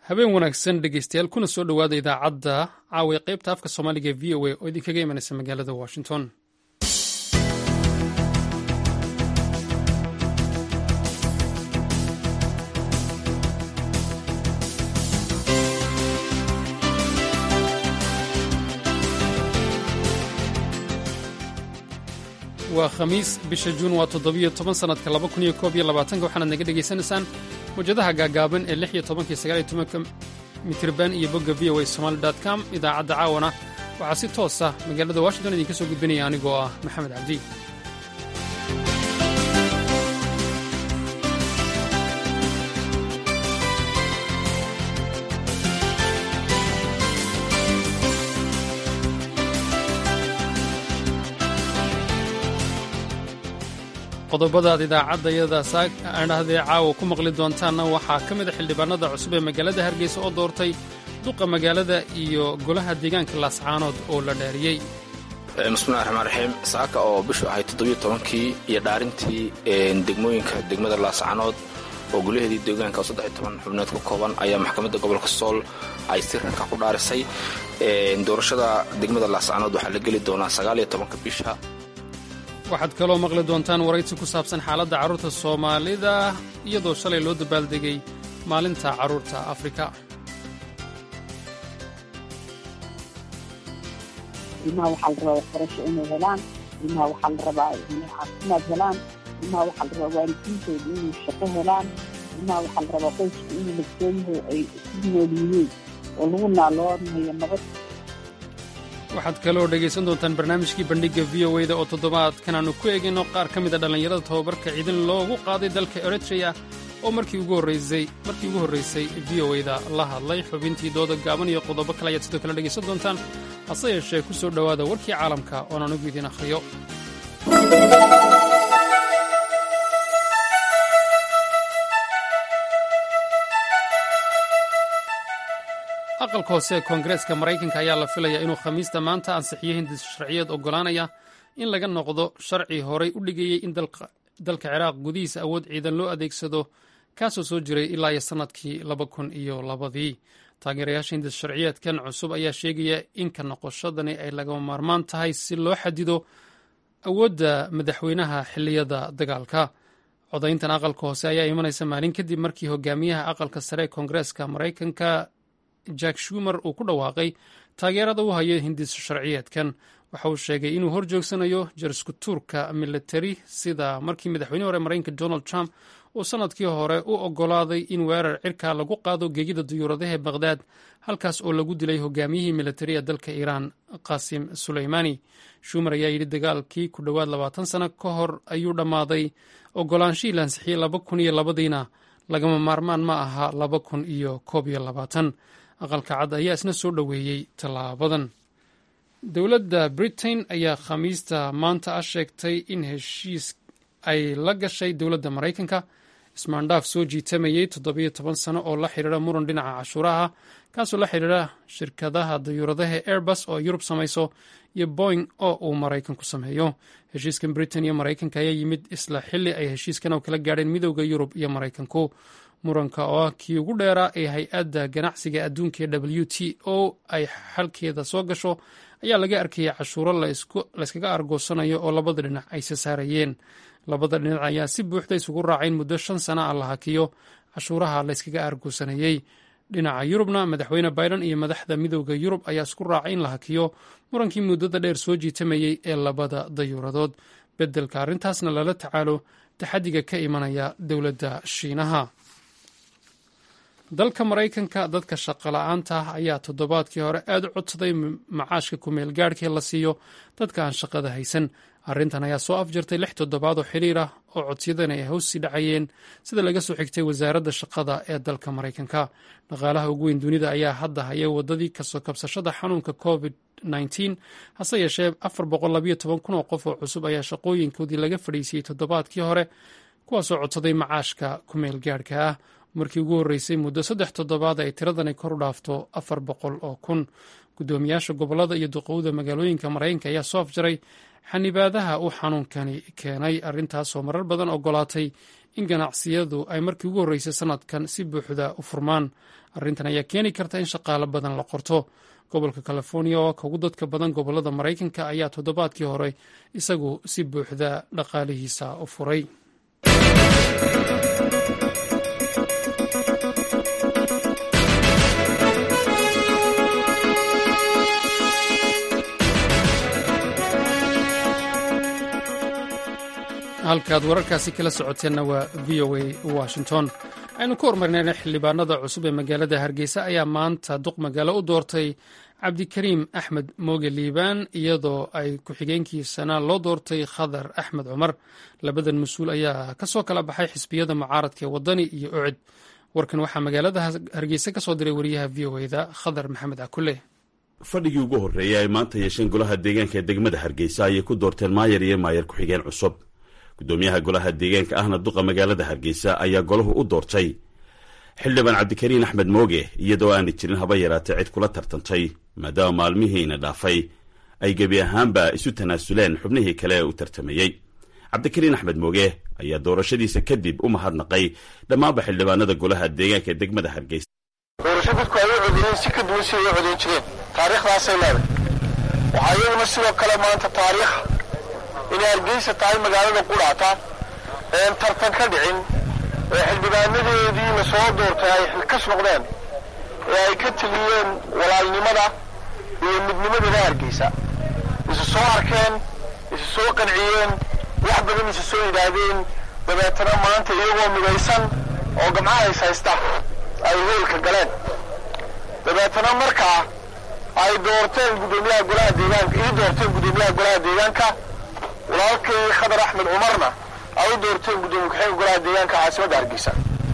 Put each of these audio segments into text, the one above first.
habeen wanaagsan dhegeystayaal kuna soo dhowaada idaacadda caawa qaybta afka soomaaliga e v o a oo idinkaga imanaysa magaalada washington waa khamiis bisha juun waa toddobiyo toban sannadka laba kun iyo koob iyo labaatanka waxaanaad naga dhegaysanaysaan mawjadaha gaagaaban ee lix iyo tobankiyo sagaal iyo tobanka mitirban iyo bogga v o a somaali dot com idaacadda caawana waxaa si toos ah magaalada washington idinka soo gudbinaya anigoo ah maxamed cabdi qodobada aad idaacadayada saadhahdee caawa ku maqli doontaanna waxaa ka mid a xildhibaanada cusub ee magaalada hargeysa oo doortay duqa magaalada iyo golaha deegaanka laascaanood oo la dhaariyey bismillahi raxmaan raxiim saaka oo bishu ahayd toddobiyo tobankii iyo dhaarintii degmooyinka degmada laascaanood oo golaheedii deegaanka oo saddex iyo toban xubnood ka kooban ayaa maxkamadda gobolka sool ay si rarka ku dhaarisay doorashada degmada laascaanood waxaa la geli doonaa sagaal iyo tobanka bisha waxaad kaloo maqli doontaan waraysi ku saabsan xaaladda carruurta soomaalida iyadoo shalay loo dabaaldegay maalinta carruurta afrika ilmaha waxaa la rabaa waxbarasho inay helaan ilmaha waxaa la rabaa inay caafimaad helaan ilmaha waxaa la rabaa waalidiintooda inay shaqo helaan ilmaha waxaa la rabaa qoysku inuu lagsooyaho ay ku nool yihiin oo lagu naaloonayo nabad waxaad kaloo dhegaysan doontaan barnaamijkii bandhigga v o e da oo toddobaadkan aanu ku eegayno qaar ka mid a dhallinyarada tababarka ciidan loogu qaaday dalka eritreya oo markii ugu horraysay v o e da la hadlay xubintii dooda gaaban iyo qodobo kale ayaad sidoo kale dhegaysan doontaan hase yeeshee ku soo dhowaada warkii caalamka oon anugu idiin akhriyo aqalka hoose ee koongareeska maraykanka ayaa la filayaa inuu khamiista maanta ansixiyo hindis sharciyeed oggolaanaya in laga noqdo sharci horay u dhigayey in dalka ciraaq gudihiisa awood ciidan loo adeegsado kaasoo soo jiray ilaa iyo sannadkii laba kun iyo labadii taageerayaasha hindis sharciyeedkan cusub ayaa sheegaya in ka noqoshadani ay lagama maarmaan tahay si loo xadido awoodda madaxweynaha xilliyada dagaalka codayntan aqalka hoose ayaa imanaysa maalin kadib markii hogaamiyaha aqalka sare ee koongareeska maraykanka jack shumer uu ku dhawaaqay taageerada u hayo hindis sharciyeedkan waxa uu sheegay inuu hor joogsanayo jarskutuurka militari sida markii madaxweynihii hore maraykanka donald trump uu sannadkii hore u oggolaaday in weerar cirka lagu qaado geegida duyuuradaha baqhdaad halkaas oo lagu dilay hogaamiyihii militari ee dalka iiraan qasim suleymani shumer ayaa yidhi dagaalkii ku dhowaad labaatan sano ka hor ayuu dhammaaday oggolaanshihii lansixiyey laba kun iyo labadiina lagama maarmaan ma aha laba kun iyo koob iyo labaatan aqalka cad ayaa isna soo dhoweeyey tallaabadan dowladda britain ayaa khamiista maanta ah sheegtay in heshiis ay la gashay dowladda maraykanka ismaandhaaf soo jiitamayey toddobiyo toban sano oo la xidhiira muran dhinaca cashuuraha kaasoo la xidhiira shirkadaha dayuuradaha airbus oo yurub samayso iyo boing oo uu maraykanku sameeyo heshiiskan britain iyo maraykanka ayaa yimid isla xilli ay heshiiskan oo kala gaadheen midowda yurub iyo maraykanku muranka oo ah kii ugu dheeraa ee hay-adda ganacsiga adduunka ee w t o ay xalkeeda soo gasho ayaa laga arkayay cashuuro layskaga argoosanayo oo labada dhinac ay se saarayeen labada dhinac ayaa si buuxda isugu raacay in muddo shan sana ah la hakiyo cashuuraha layskaga argoosanayey dhinaca yurubna madaxweyne biden iyo madaxda midowda yurub ayaa isku raacay in la hakiyo murankii muddada dheer soo jiitamayey ee labada dayuuradood beddelka arrintaasna lala tacaalo taxadiga ka imanaya dowladda shiinaha dalka maraykanka dadka shaqola'aanta ah ayaa toddobaadkii hore aad u codsaday macaashka kumeel gaadhkee la siiyo dadka aan shaqada haysan arrintan ayaa soo afjartay lix toddobaad oo xiriir ah oo codsiyadani ay hoossii dhacayeen sida laga soo xigtay wasaaradda shaqada ee dalka maraykanka dhaqaalaha ugu weyn dunida ayaa hadda haya waddadii kasoo kabsashada xanuunka covid hase yeeshee afar boqollabayotoban kun oo qof oo cusub ayaa shaqooyinkoodii laga fadhiisiyey toddobaadkii hore kuwaasoo codsaday macaashka kumeel gaadhka ah markii ugu horreysay muddo saddex toddobaad ay tiradani kor u dhaafto afar boqol oo kun guddoomiyaasha gobollada iyo duqowda magaalooyinka maraykanka ayaa soo afjaray xanibaadaha uu xanuunkani keenay arrintaasoo marar badan ogolaatay in ganacsiyadu ay markii ugu horreysay sannadkan si buuxda u furmaan arrintan ayaa keeni karta in shaqaalo badan la qorto gobolka california oo ka ugu dadka badan gobolada maraykanka ayaa toddobaadkii hore isagu si buuxda dhaqaalihiisa u furay halkaad wararkaasi kala socoteenna waa v o a washington aynu ku hormarnayna xildhibaanada cusub ee magaalada hargeysa ayaa maanta duq magaalo u doortay cabdikariim axmed mooge liibaan iyadoo ay ku-xigeenkiisana loo doortay khadar axmed cumar labadan mas-uul ayaa kasoo kala baxay xisbiyada mucaaradka ee wadani iyo ocid warkan waxaa magaalada hargeysa ka soo diray wariyaha v o eda khadar maxamed akule fadhigii ugu horreeyay ay maanta yeesheen golaha deegaanka ee degmada hargeysa ayay ku doorteen maayar iyo maayar ku-xigeen cusub gudoomiyaha golaha deegaanka ahna duqa magaalada hargeysa ayaa golahu u doortay xildhibaan cabdikariin axmed mooge iyadoo aanay jirin haba yaraatee cid kula tartantay maadaama maalmihiina dhaafay ay gebi ahaanba isu tanaasuleen xubnihii kale ee u tartamayey cabdikariin axmed mooge ayaa doorashadiisa kadib u mahadnaqay dhammaanba xildhibaanada golaha deegaanka ee degmada hargeysa doorasho dadku ay u codeeyeen si ka duwan si ay u codeyn jireen taariikhdaasay leedahay waxaa iyaduna sidoo kale maanta taariikh inay hargeysa tahay magaalada qudhaata een tartan ka dhicin ee xildhibaanadeedii la soo doortay ay xilkas noqdeen ee ay ka teliyeen walaalnimada iyo midnimadana hargeysa isu soo arkeen isu soo qanciyeen wax badan isu soo yidhaahdeen dabeetana maanta iyagoo midaysan oo gamcaha is haysta ay hoolka galeen dabeetana markaa ay doorteen guddoomiyaha golaha deegaanka ii doorteen guddoomiyaha golaha deegaanka walaalkay khadar axmed cumarna ay u doorteen guddoomiye ku-xigeenka golaha deegaanka caasimadda hargeysa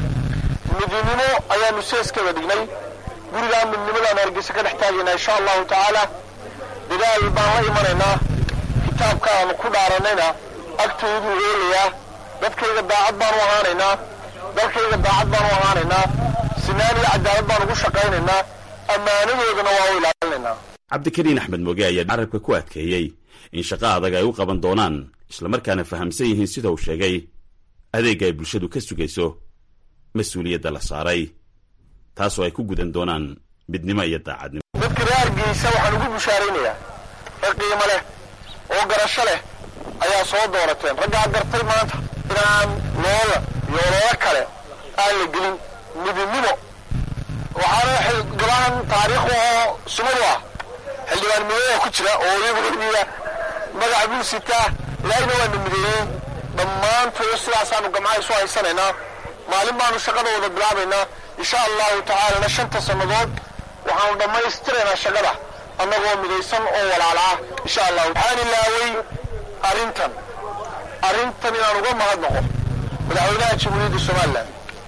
midnimo ayaanu seeskeeda dhignay gurigaa midnimadaan hargeysa ka dhex taagaynaa insha allahu tacaala dadaal baan la imanaynaa kitaabka aanu ku dhaaranayna agtayduu oolayaa dadkayga daacad baanu ahaanaynaa dalkayga daacad baanu ahaanaynaa sinaan iyo cadaalad baan ugu shaqaynaynaa ammaanadoodana waa u ilaalinaynaa cabdikariin axmed mooge ayaa carabka ku adkeeyey in shaqo adag ay u qaban doonaan islamarkaana fahamsan yihiin sida uu sheegay adeegga ay bulshadu ka sugayso mas-uuliyadda la saaray taasoo ay ku gudan doonaan midnimo iyo daacadnimo dadka reer hargeysa waxaan ugu bushaaraynayaa rag qiimo leh oo garasho leh ayaa soo doorateen raggaa gartay maanta inaan loola iyo ololo kale aan la gelin midnimo waxaana gabahan taariikh oo sumadu ah xildhibaan mideeya ku jira oo iyaguiya magaca buu sitaa ilaahina waana mideeyey dhammaantood sidaasaanu gamcaha isu haysanaynaa maalin baanu shaqada wada bilaabaynaa insha allahu tacaalana shanta sannadood waxaanu dhammaystiraynaa shaqada annagoo midaysan oo walaala ah insha allahu waxaan ilaaway arrintan arrintan inaan uga mahadnaqo madaxweynaha jamhuuriyadda somalilan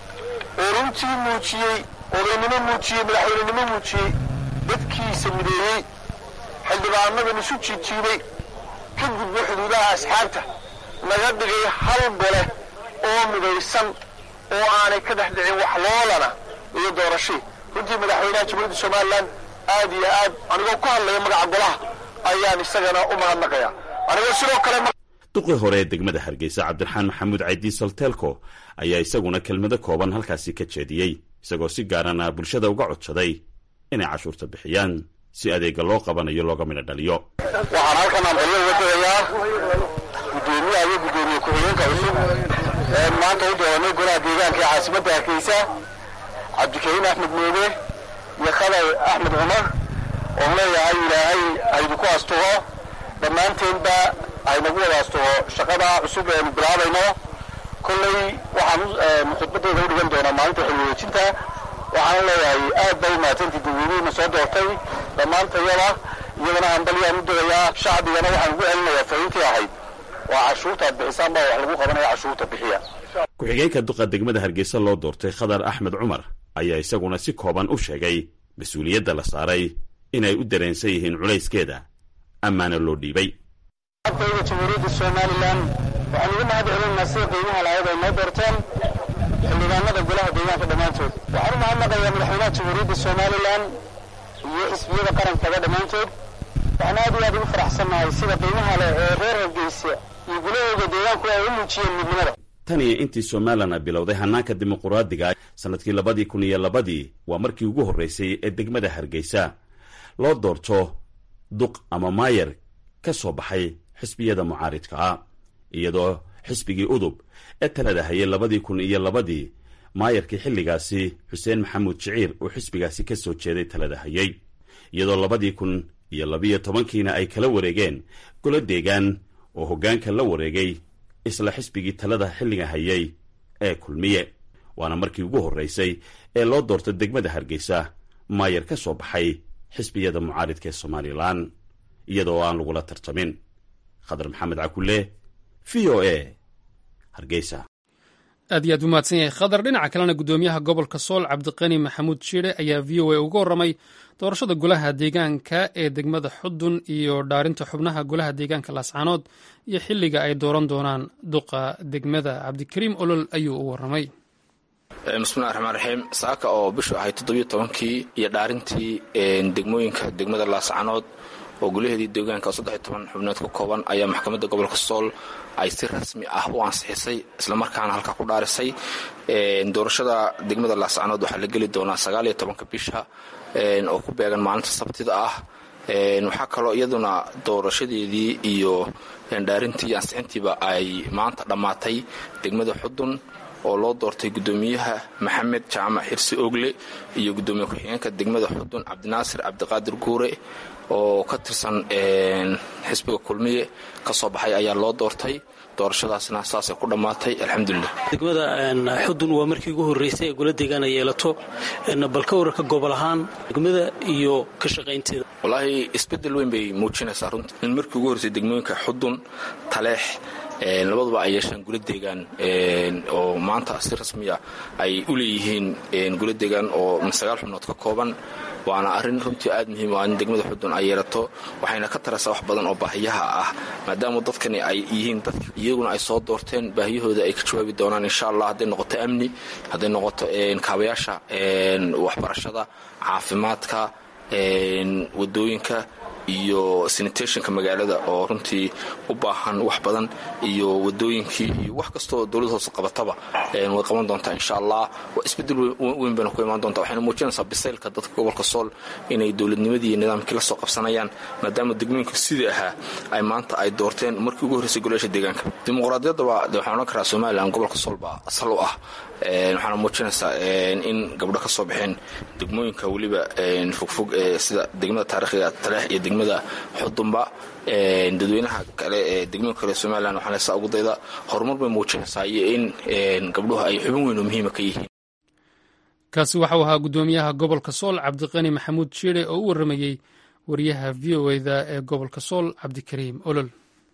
oo runtii muujiyey odaynimo muujiyey madaxweynenimo muujiyey dadkiisa mideeyey xildhibaanadan isu jiijiibay ka gudbo xuduudaha asxaabta naga dhigay hal gole oo midaysan oo aanay ka dhex dhicin wax loolana iyo doorashii runtii madaxweynaha jamhuuriyadda somalilan aad iyo aad anigoo ku hadlaya magaca golaha ayaan isagana u mahadnaqaya anigoo sidoo kale duqii hore ee degmada hargeysa cabdiraxmaan maxamuud caydi solteelko ayaa isaguna kelmado kooban halkaasi ka jeediyey isagoo si gaarana bulshada uga codsaday inay cashuurta bixiyaan si adeega loo qabanayo looga midho dhaliyo waxaan halkan ambalyo uga tegayaa guddoomiyaha iyo guddoomiye ku-xigeenka cusub ee maanta u dooranay golaha deegaanka ee caasimadda hargeysa cabdikariin axmed mooge iyo khadar axmed cumar oon leeyahay ilaahay haydiku astugo dhammaanteenba haynagu wada astugo shaqada cusub eenu bilaabayno kolley waxaan khudbadeyda u dhigan doonaa maalinta xilwareejinta waxaan leeyahay aad bay umahadsantii dadweynihiina soo doortay dhammaantayada iyadana hambalyaan u dogayaa shacbigana waxaan ugu celinayaa fariintii ahayd waa cashuurta ad bixisaan baa wax lagu qabanaya cashuurta bixiya ku-xigeenka duqa degmada hargeysa loo doortay khadar axmed cumar ayaa isaguna si kooban u sheegay mas-uuliyadda la saaray inay u dareensan yihiin culayskeeda amaana loo dhiibay ardayda jamhuuriyadda somalilan waxaan ugu mahad celinaynaa sida qiimaha lahayd ay noo doorteen xildhibaanada golaha deegaanka dhammaantood waxaan u mahadnaqayaa madaxweynaha jamhuuriyadda somalilan iyo xisbiyada qarankaga dhammaantood waxaan aad iyo aad ugu faraxsannahay sida qiimaha leh ee reer hargeysa iyo gulahooda deegaanku ay u muujiyeen midnimada tan iyo intii somalilan ay bilowday hannaanka dimuquraadiga sannadkii labadii kun iyo labadii waa markii ugu horreysay ee degmada hargeysa loo doorto duq ama maayer ka soo baxay xisbiyada mucaaridka ah iyadoo xisbigii udub ee talada hayay labadii kun iyo labadii maayarkii xilligaasi xuseen maxamuud jiciir uu xisbigaasi ka soo jeeday talada hayay iyadoo labadii kun iyo labiyo tobankiina ay kala wareegeen golo deegaan oo hoggaanka la wareegay isla xisbigii talada xilliga hayay ee kulmiye waana markii ugu horreysay ee loo doorto degmada hargeysa maayar ka soo baxay xisbiyada mucaaridka ee somalilan iyadoo aan lagula tartamin khadar maxamed cakulle v o a hargeysa aad iyo aad u mahadsan yahay khadar dhinaca kalena guddoomiyaha gobolka sool cabdiqani maxamuud shiire ayaa v o a uga warramay doorashada golaha deegaanka ee degmada xudun iyo dhaarinta xubnaha golaha deegaanka laascaanood iyo xilliga ay dooran doonaan duqa degmada cabdikariim olol ayuu u warramay bismillahi raxmaan raxiim saaka oo bishu ahay toddobiyo tobankii iyo dhaarintii degmooyinka degmada laascaanood oo gulaheedii deegaanka oo saddex iyo toban xubnood ka kooban ayaa maxkamadda gobolka sool ay si rasmi ah u ansixisay islamarkaana halkaa ku dhaarisay doorashada degmada laascaanood waxaa la geli doonaa sagaal iyo tobanka bisha oo ku beegan maalinta sabtida ah waxaa kaloo iyaduna doorashadeedii iyo dhaarintii iyo ansixintiiba ay maanta dhammaatay degmada xudun oo loo doortay guddoomiyaha maxamed jaamac xirsi ogle iyo guddoomiye ku-xigeenka degmada xudun cabdinaasir cabdiqaadir guure oo ka tirsan xisbiga kulmiye ka soo baxay ayaa loo doortay doorashadaasna saasay ku dhammaatay alxamdulilah degmada xudun waa markii ugu horreysay ee gola deegaan ay yeelato bal ka wararka gobol ahaan degmada iyo ka shaqaynteeda wallaahi isbeddel weyn bay muujinaysaa runtii in markii ugu horreysay degmooyinka xudun taleex labaduba ay yeeshaan gula deegaan oo maanta si rasmiya ay u leeyihiin gula deegaan oo sagaal xubnood ka kooban waana arrin runtii aad muhiim ah in degmada xudun ay yeelato waxayna ka taraysaa wax badan oo baahiyaha ah maadaama dadkani ay yihiin dad iyaguna ay soo doorteen baahiyahooda ay ka jawaabi doonaan insha allah hadday noqoto amni hadday noqoto kaabayaasha waxbarashada caafimaadka wadooyinka iyo sanitationka magaalada oo runtii u baahan wax badan iyo wadooyinkii iyo wax kastoo dowlad hoose qabataba way qaban doontaa insha allah waa isbedel weyn bayna ku imaan doontaa waxayna muujinaysaa bisaylka dadka gobolka sool inay dowladnimadii iyo nidaamkii la soo qabsanayaan maadaama degmooyinka sidii ahaa ay maanta ay doorteen markii ugu horreysay golayaasha deegaanka dimuqraadiyaddaba de waxaan odhan karaa somalilan gobolka sool baa asal u ah waxaana muujinaysaa in gabdho ka soo baxeen degmooyinka weliba fogfog ee sida degmada taariikhiga taleex iyo degmada xudunba dadweynaha kale ee degmooyinka kale somalilan waxaan leesaa ugu dayda horumar bay muujinaysaa iyo in gabdhuhu ay xubin weyn oo muhiima ka yihiin kaasi waxau ahaa guddoomiyaha gobolka sool cabdiqani maxamuud jiire oo u warramayey wariyaha v o eda ee gobolka sool cabdikariim olol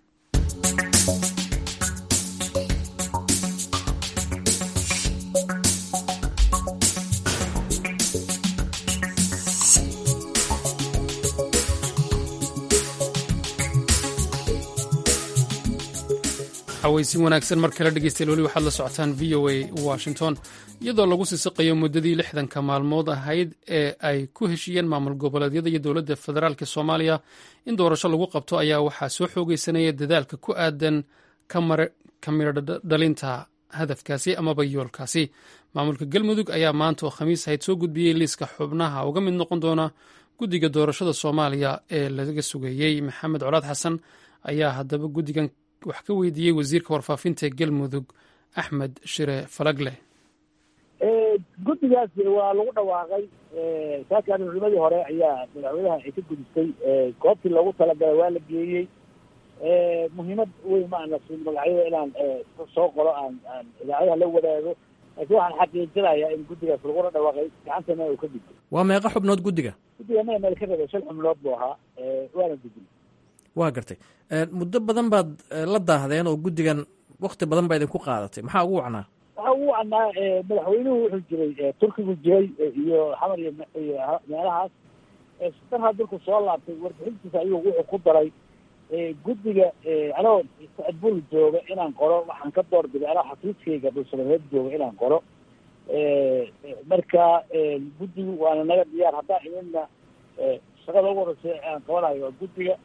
xawaysin wanaagsan mar kale dhegeystayaal weli waxaad la socotaan v o a washington iyadoo lagu sisiqayo muddadii lixdanka maalmood ahayd ee ay ku heshiiyeen maamul goboleedyada iyo dowladda federaalk soomaaliya in doorasho lagu qabto ayaa waxaa soo xoogeysanaya dadaalka ku aadan ka midho dhalinta hadafkaasi amaba yoolkaasi maamulka galmudug ayaa maanta oo khamiis ahayd soo gudbiyey liiska xubnaha uga mid noqon doona guddiga doorashada soomaaliya ee laga sugeeyey maxamed colaad xasan ayaa haddaba guddigan wax ka weydiiyey wasiirka warfaafinta ee galmudug axmed shire falagle guddigaas waa lagu dhawaaqay saakan culimadii hore ayaa madaxweynaha ay ka gudistay goobtii loogu talagalay waa la geeyey muhiimad weyn ma ana siin magacyada inaan soo qoro aan aan idaacadaha la wadaago laakiin waxaan xaqiijinayaa in guddigaas laguna dhawaaqay gacantana uu ka gudbo waa meeqa xubnood guddiga guddiga maya meel ka rabay shan xubnood buu ahaa waana gudbin waa gartay muddo badan baad la daahdeen oo guddigan wakti badan baa idinku qaadatay maxaa ugu wacnaa waxaa ugu wacnaa madaxweynuhu wuxuu jiray turkigu jiray iyo xamar iyo meelahaas sitanhaa dalku soo laabtay warbixintiisa ayuu wuxuu ku daray guddiga anoo bul jooga inaan qoro waxaan ka door biday anoo xafiiskayga dhulsamareed jooga inaan qoro marka guddigu waana naga diyaar haddaan idinna shaqada ugu horeysa aan qabanayo waa guddiga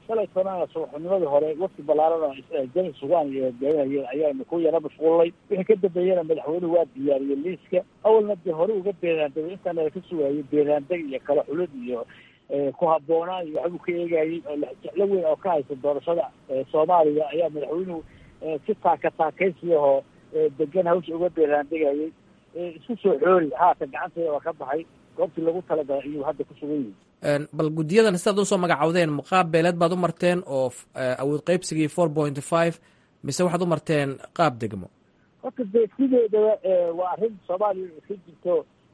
shalay sanaa subaxnimadii hore wafti ballaaran jani sugaan iyo hogaaminayeen ayaanu ku yara mashquulnay wixii ka dambeeyena madaxweynuhu waa diyaariyey liiska awalna dee hore uga beeraandegay intaana ka sugaayay beeraandeg iyo kala xulid iyo ku habboonaan iyo waxbuu ka eegayey oo jeclo weyn oo ka haysa doorashada soomaaliya ayaa madaxweynuhu si taaka taakaysiahoo degan hawsha uga beeraandegayay isku soo xoori haatan gacanteeda waa ka baxay goobtii lagu talagalay ayuu hadda ku sugan yihin bal guddiyadan sidaad usoo magacawdeen muqaab beeleed baad u marteen oo awood qaybsigii four point five mise waxaad u marteen qaab degmo horta dee sideedaba waa arrin soomaaliya iska jirto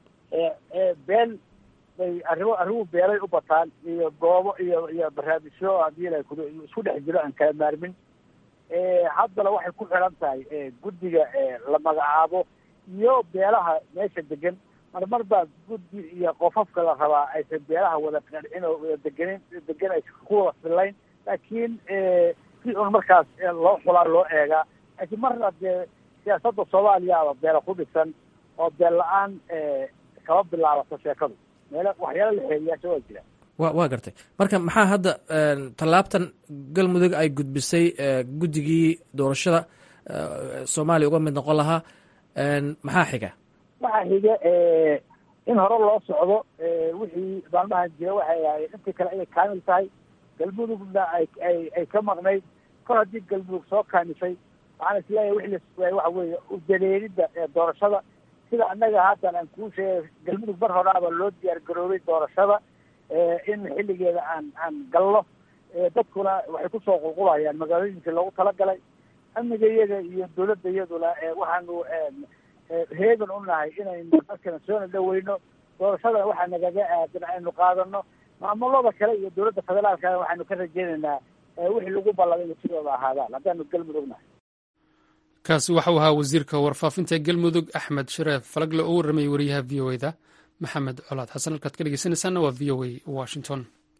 beel bay arrimo arrimuhu beelay u bataan iyo goobo iyo iyo barnaamijyo haddii la ku isku dhex jiro aan kala maarmin haddana waxay ku xiran tahay guddiga la magacaabo iyo beelaha meesha degan marmar baa guddi iyo qofafka la rabaa aysan beelaha wada qancin oo wada degenin degan aysan ku wada fillayn laakiin si un markaas loo xulaa loo eegaa laakiin marna dee siyaasadda soomaaliya aba beela ku dhisan oo beel la-aan kama bilaabato sheekadu meelo waxyaala la xeeriyaasha waa jira wa waa gartay marka maxaa hadda tallaabtan galmudug ay gudbisay guddigii doorashada soomaaliya uga mid noqon lahaa maxaa xiga waxaa xiga in hore loo socdo wixii maalmahan jira waxay ahayd intii kale inay kaamil tahay galmudugna ay ay ay ka maqnayd kor haddii galmudug soo kaamisay waxaan isleeyahay wixii la sugayay waxa weeye udaleelidda doorashada sida annaga haatan aan kuu sheegay galmudug mar horaaba loo diyaar garoobay doorashada in xilligeeda aan aan galno dadkuna waxay kusoo qulqulayaan magaalooyinkii loogu talagalay amniga iyaga iyo dawladda iyaduna waxaanu heegan u nahay inaynu dadkana soona dhaweyno doorashadana waxaa nagaga aadan aynu qaadano maamulada kale iyo dawladda federaalkana waxaanu ka rajeynaynaa wixii lagu ballamay ina sidooda ahaadaan haddaanu galmudug nahay kaasi waxau ahaa wasiirka warfaafinta galmudug axmed shareef falagle oo warramayay wariyaha v o eda maxamed colaad xasan halkaad ka dhegeysanaysaana waa v o a washington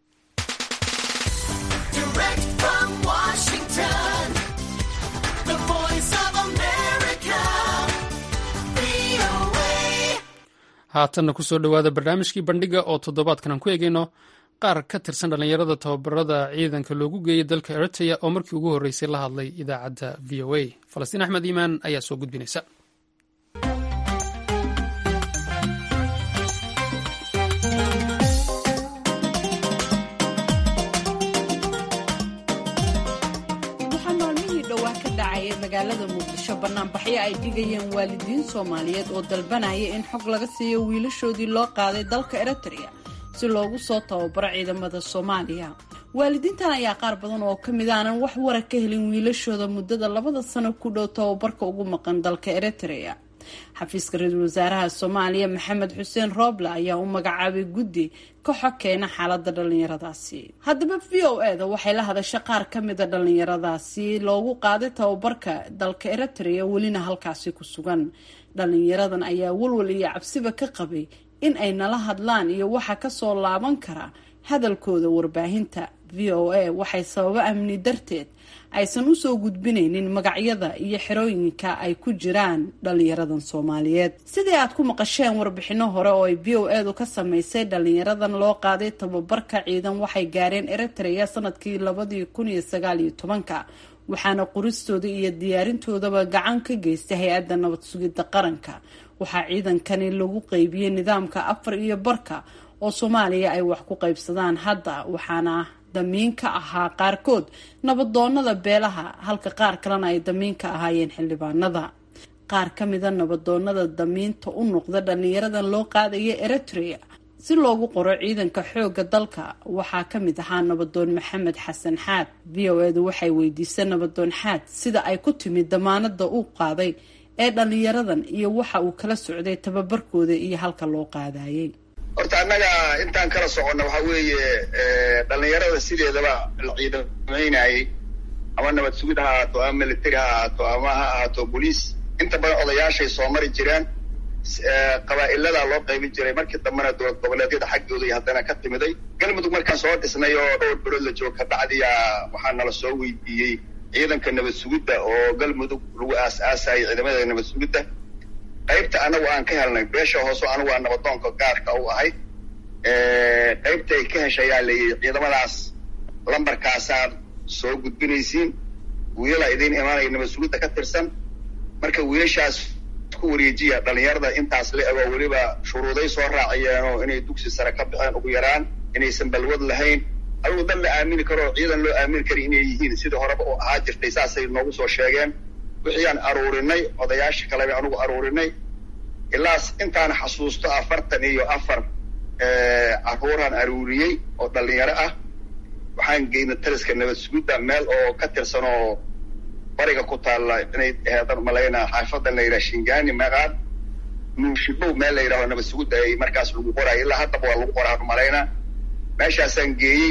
haatanna kusoo dhowaada barnaamijkii bandhiga oo toddobaadkan aan ku eegayno qaar ka tirsan dhallinyarada tababarada ciidanka loogu geeyay dalka eritrea oo markii ugu horreysay la hadlay idaacadda v o a falastiin axmed iimaan ayaa soo gudbinaysa magaalada muqdisho banaanbaxyo ay dhigayeen waalidiin soomaaliyeed oo dalbanaya in xog laga siiyo wiilashoodii loo qaaday dalka eritrea si loogu soo tababaro ciidamada soomaaliya waalidiintan ayaa qaar badan oo ka mid aanan wax wara ka helin wiilashooda muddada labada sano ku dhow tababarka ugu maqan dalka eritrea xafiiska ra-iisul wasaaraha soomaaliya maxamed xuseen rooble ayaa u magacaabay guddi ka xog keena xaalada dhalinyaradaasi haddaba v o e da waxay la hadashay qaar ka mida dhalinyaradaasi loogu qaaday tababarka dalka eritrea welina halkaasi ku sugan dhalinyaradan ayaa walwal iyo cabsiba ka qabay in ay nala hadlaan iyo waxa kasoo laaban kara hadalkooda warbaahinta v o a waxay sababo amni darteed aysan usoo gudbinaynin magacyada iyo xerooyinka ay ku jiraan dhalinyaradan soomaaliyeed sidii aad ku maqasheen warbixino hore oo ay v o edu ka sameysay dhalinyaradan loo qaaday tababarka ciidan waxay gaareen eritrea sanadkii labadii kun iyo sagaal iyo tobanka waxaana qoristooda iyo diyaarintoodaba gacan ka geystay hay-adda nabad sugidda qaranka waxaa ciidankani lagu qeybiyey nidaamka afar iyo barka oo soomaaliya ay wax ku qaybsadaan hadda waxaana damiin ka ahaa qaarkood nabadoonada beelaha halka qaar kalena ay damiin ka ahaayeen xildhibaanada qaar ka mida nabadoonada damiinta u noqda dhalinyaradan loo qaadaya eritrea si loogu qoro ciidanka xoogga dalka waxaa ka mid ahaa nabadoon maxamed xasan xaad v o edu waxay weydiisay nabadoon xaad sida ay ku timid damaanada uu qaaday ee dhalinyaradan iyo waxa uu kala socday tababarkooda iyo halka loo qaadayay horta annaga intaan kala soconna waxa weeye dhalinyarada sideedaba la ciidamaynayay ama nabad sugid ha ahaato ama military ha ahaato ama ha ahaato boliis inta badan odayaashay soo mari jireen qabaa'iladaa loo qaybin jiray markii dambena dowlad goboleedyada xaggooda iyo haddana ka timiday galmudug markaan soo dhisnay oo dhowr bilood la joogo kabacdiya waxaa nala soo weydiiyey ciidanka nabad sugidda oo galmudug lagu aas-aasayay ciidamada nabad sugidda qaybta anagu aan ka helnay beesha hoose anigu waa nabadoonka gaarka u ahay qaybta ay ka heshayaa layii ciidamadaas lambarkaasaad soo gudbinaysiin wiilala idiin imaanaya nabad sugidda ka tirsan marka wiilashaas ku wareejiya dhalinyarada intaas la ego weliba shuruuday soo raaciyeenoo inay dugsi sare ka baxeen ugu yaraan inaysan balwad lahayn adigu dan la aamini karo ciidan loo aamini kara inay yihiin sidii horeba u ahaa jirtay saasay noogu soo sheegeen wixii aan aruurinay odayaasha kaleba anugu aruurinay ilaas intaan xasuusto afartan iyo afar caruuraan aruuriyey oo dhalinyaro ah waxaan geynay taliska nabad sugidda meel oo ka tirsan oo bariga ku taalla inay heedan malaynaa xaafadan la yidhaha shingani maqaad nuushibow meel la yidhaho nabad sugidda ay markaas lagu qoraayo ilaa haddaba waa lagu qoraa malaynaa meeshaasaan geeyey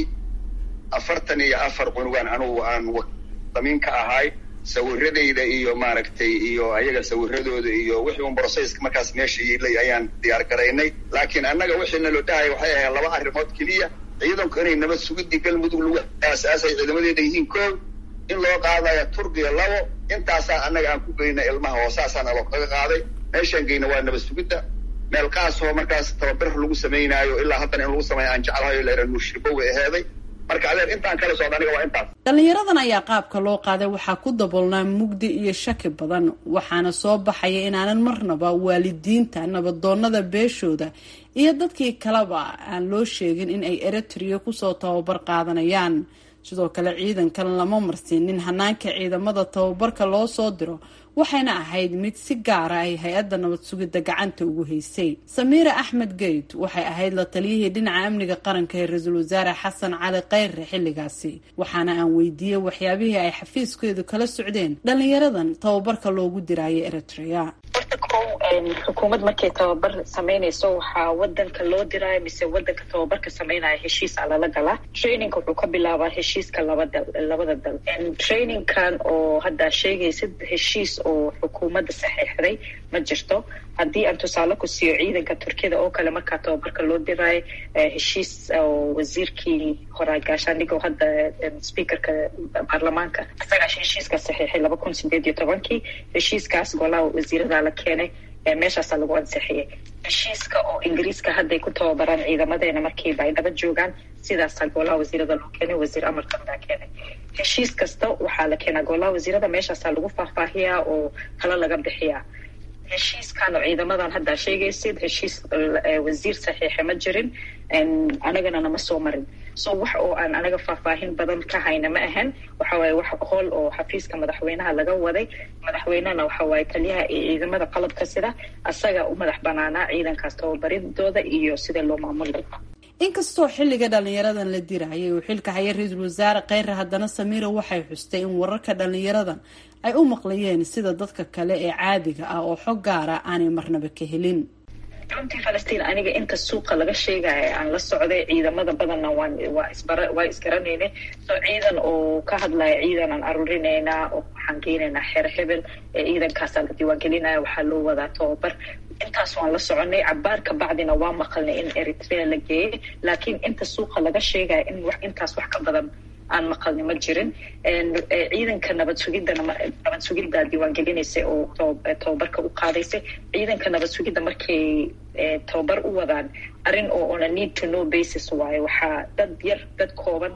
afartan iyo afar cunugaan anugu aan damiin ka ahay sawiradayda iyo maaragtay iyo ayaga sawiradooda iyo wixii un brocesska markaas meesha yiilay ayaan diyaar garaynay laakiin annaga wixiina loo dhahaya waxay ahayd laba arrimood keliya ciidanku inay nabad sugidii galmudug lagu aasaasay ciidamadeeda yihiin koow in loo qaadaya turkiya labo intaasaa annaga aan ku geyna ilmaha oo saasaana loo kaga qaaday meeshaan geyna waa nabad sugidda meel kaasoo markaas tababar lagu samaynaayo ilaa haddana in lagu sameeyo aan jeclahayo leera nuushribo way aheeday marka adeer intaan kala socda aniga waa intaas dhallinyaradan ayaa qaabka loo qaaday waxaa ku daboolnaa mugdi iyo shaki badan waxaana soo baxaya inaanan marnaba waalidiinta nabadoonnada beeshooda iyo dadkii kaleba aan loo sheegin in ay eritrea kusoo tababar qaadanayaan sidoo kale ciidankan lama marsiinin hanaanka ciidamada tababarka loo soo diro waxayna ahayd mid si gaara ay hay-adda nabad sugidda gacanta ugu haysay samiira axmed geyd waxay ahayd la taliyihii dhinaca amniga qaranka ee ra-iisul wasaare xasan cali khayre xilligaasi waxaana aan weydiiyey waxyaabihii ay xafiiskeedu kala socdeen dhalinyaradan tababarka loogu diraayo eritrea horta kow xukuumad markay tababar samaynayso waxaa wadanka loo diraayo mise wadanka tababarka samaynaya heshiisa lala galaa trainingka wuxuu ka bilaabaa heshiiska labada labada dal trainingkan oo haddaa sheegaysid heshiis oo xukuumadda saxiixday ma jirto haddii aan tusaale ku siiyo ciidanka turkiyada oo kale markaa tababarka loo diraayo heshiis oo wasiirkii horaa gaashaandhigoo hadda speakerka baarlamaanka isagaa heshiiska saxiixay laba kun sideed iyo tobankii heshiiskaas golaha wasiirada la keenay meeshaasaa lagu ansixiyay heshiiska oo ingiriiska hadday ku tababaraan ciidamadeena markiiba ay dhaba joogaan sidaasaa golaha wasiirada loo keenay wasiir amarkan baa keenay heshiis kasta waxaa la keenaa golaha wasiirada meeshaasaa lagu faahfaahiyaa oo talo laga bixiyaa heshiiskan oo ciidamadan haddaa sheegaysid heshiis wasiir saxiixa ma jirin anagana nama soo marin so wax oo aan anaga faahfaahin badan ka hayna ma ahan waxa waaye wax hool oo xafiiska madaxweynaha laga waday madaxweynehana waxa waaye taliyaha iyo ciidamada qalabka sida asaga u madax banaanaa ciidankaas tababaridooda iyo sida loo maamuli lahaa inkastoo xilliga dhalinyaradan la dirayay uu xilka haya ra-iisul wasaare kheyre haddana samiira waxay xustay in wararka dhalinyaradan ay u maqlayeen sida dadka kale ee caadiga ah oo xog gaara aanay marnaba ka helin runtii falastiin aniga inta suuqa laga sheegaya aan la socday ciidamada badanna waan waa isbara waa isgaranayna so ciidan oo ka hadlaya ciidan aan aruurinaynaa oo waxaan geynaynaa xeer hebel ee ciidankaasaa la diiwaangelinaya waxaa loo wadaa tababar intaas waan la soconay cabaar ka bacdina waa maqalnay in eritrea la geeyay laakiin inta suuqa laga sheegaya in wax intaas wax ka badan aan maqalni ma jirin ciidanka nabad sugidana nabad sugidda diiwaangelinaysa oo tababarka u qaadaysay ciidanka nabad sugidda markay tababar u wadaan arrin oo on a need to know basis waaye waxaa dad yar dad kooban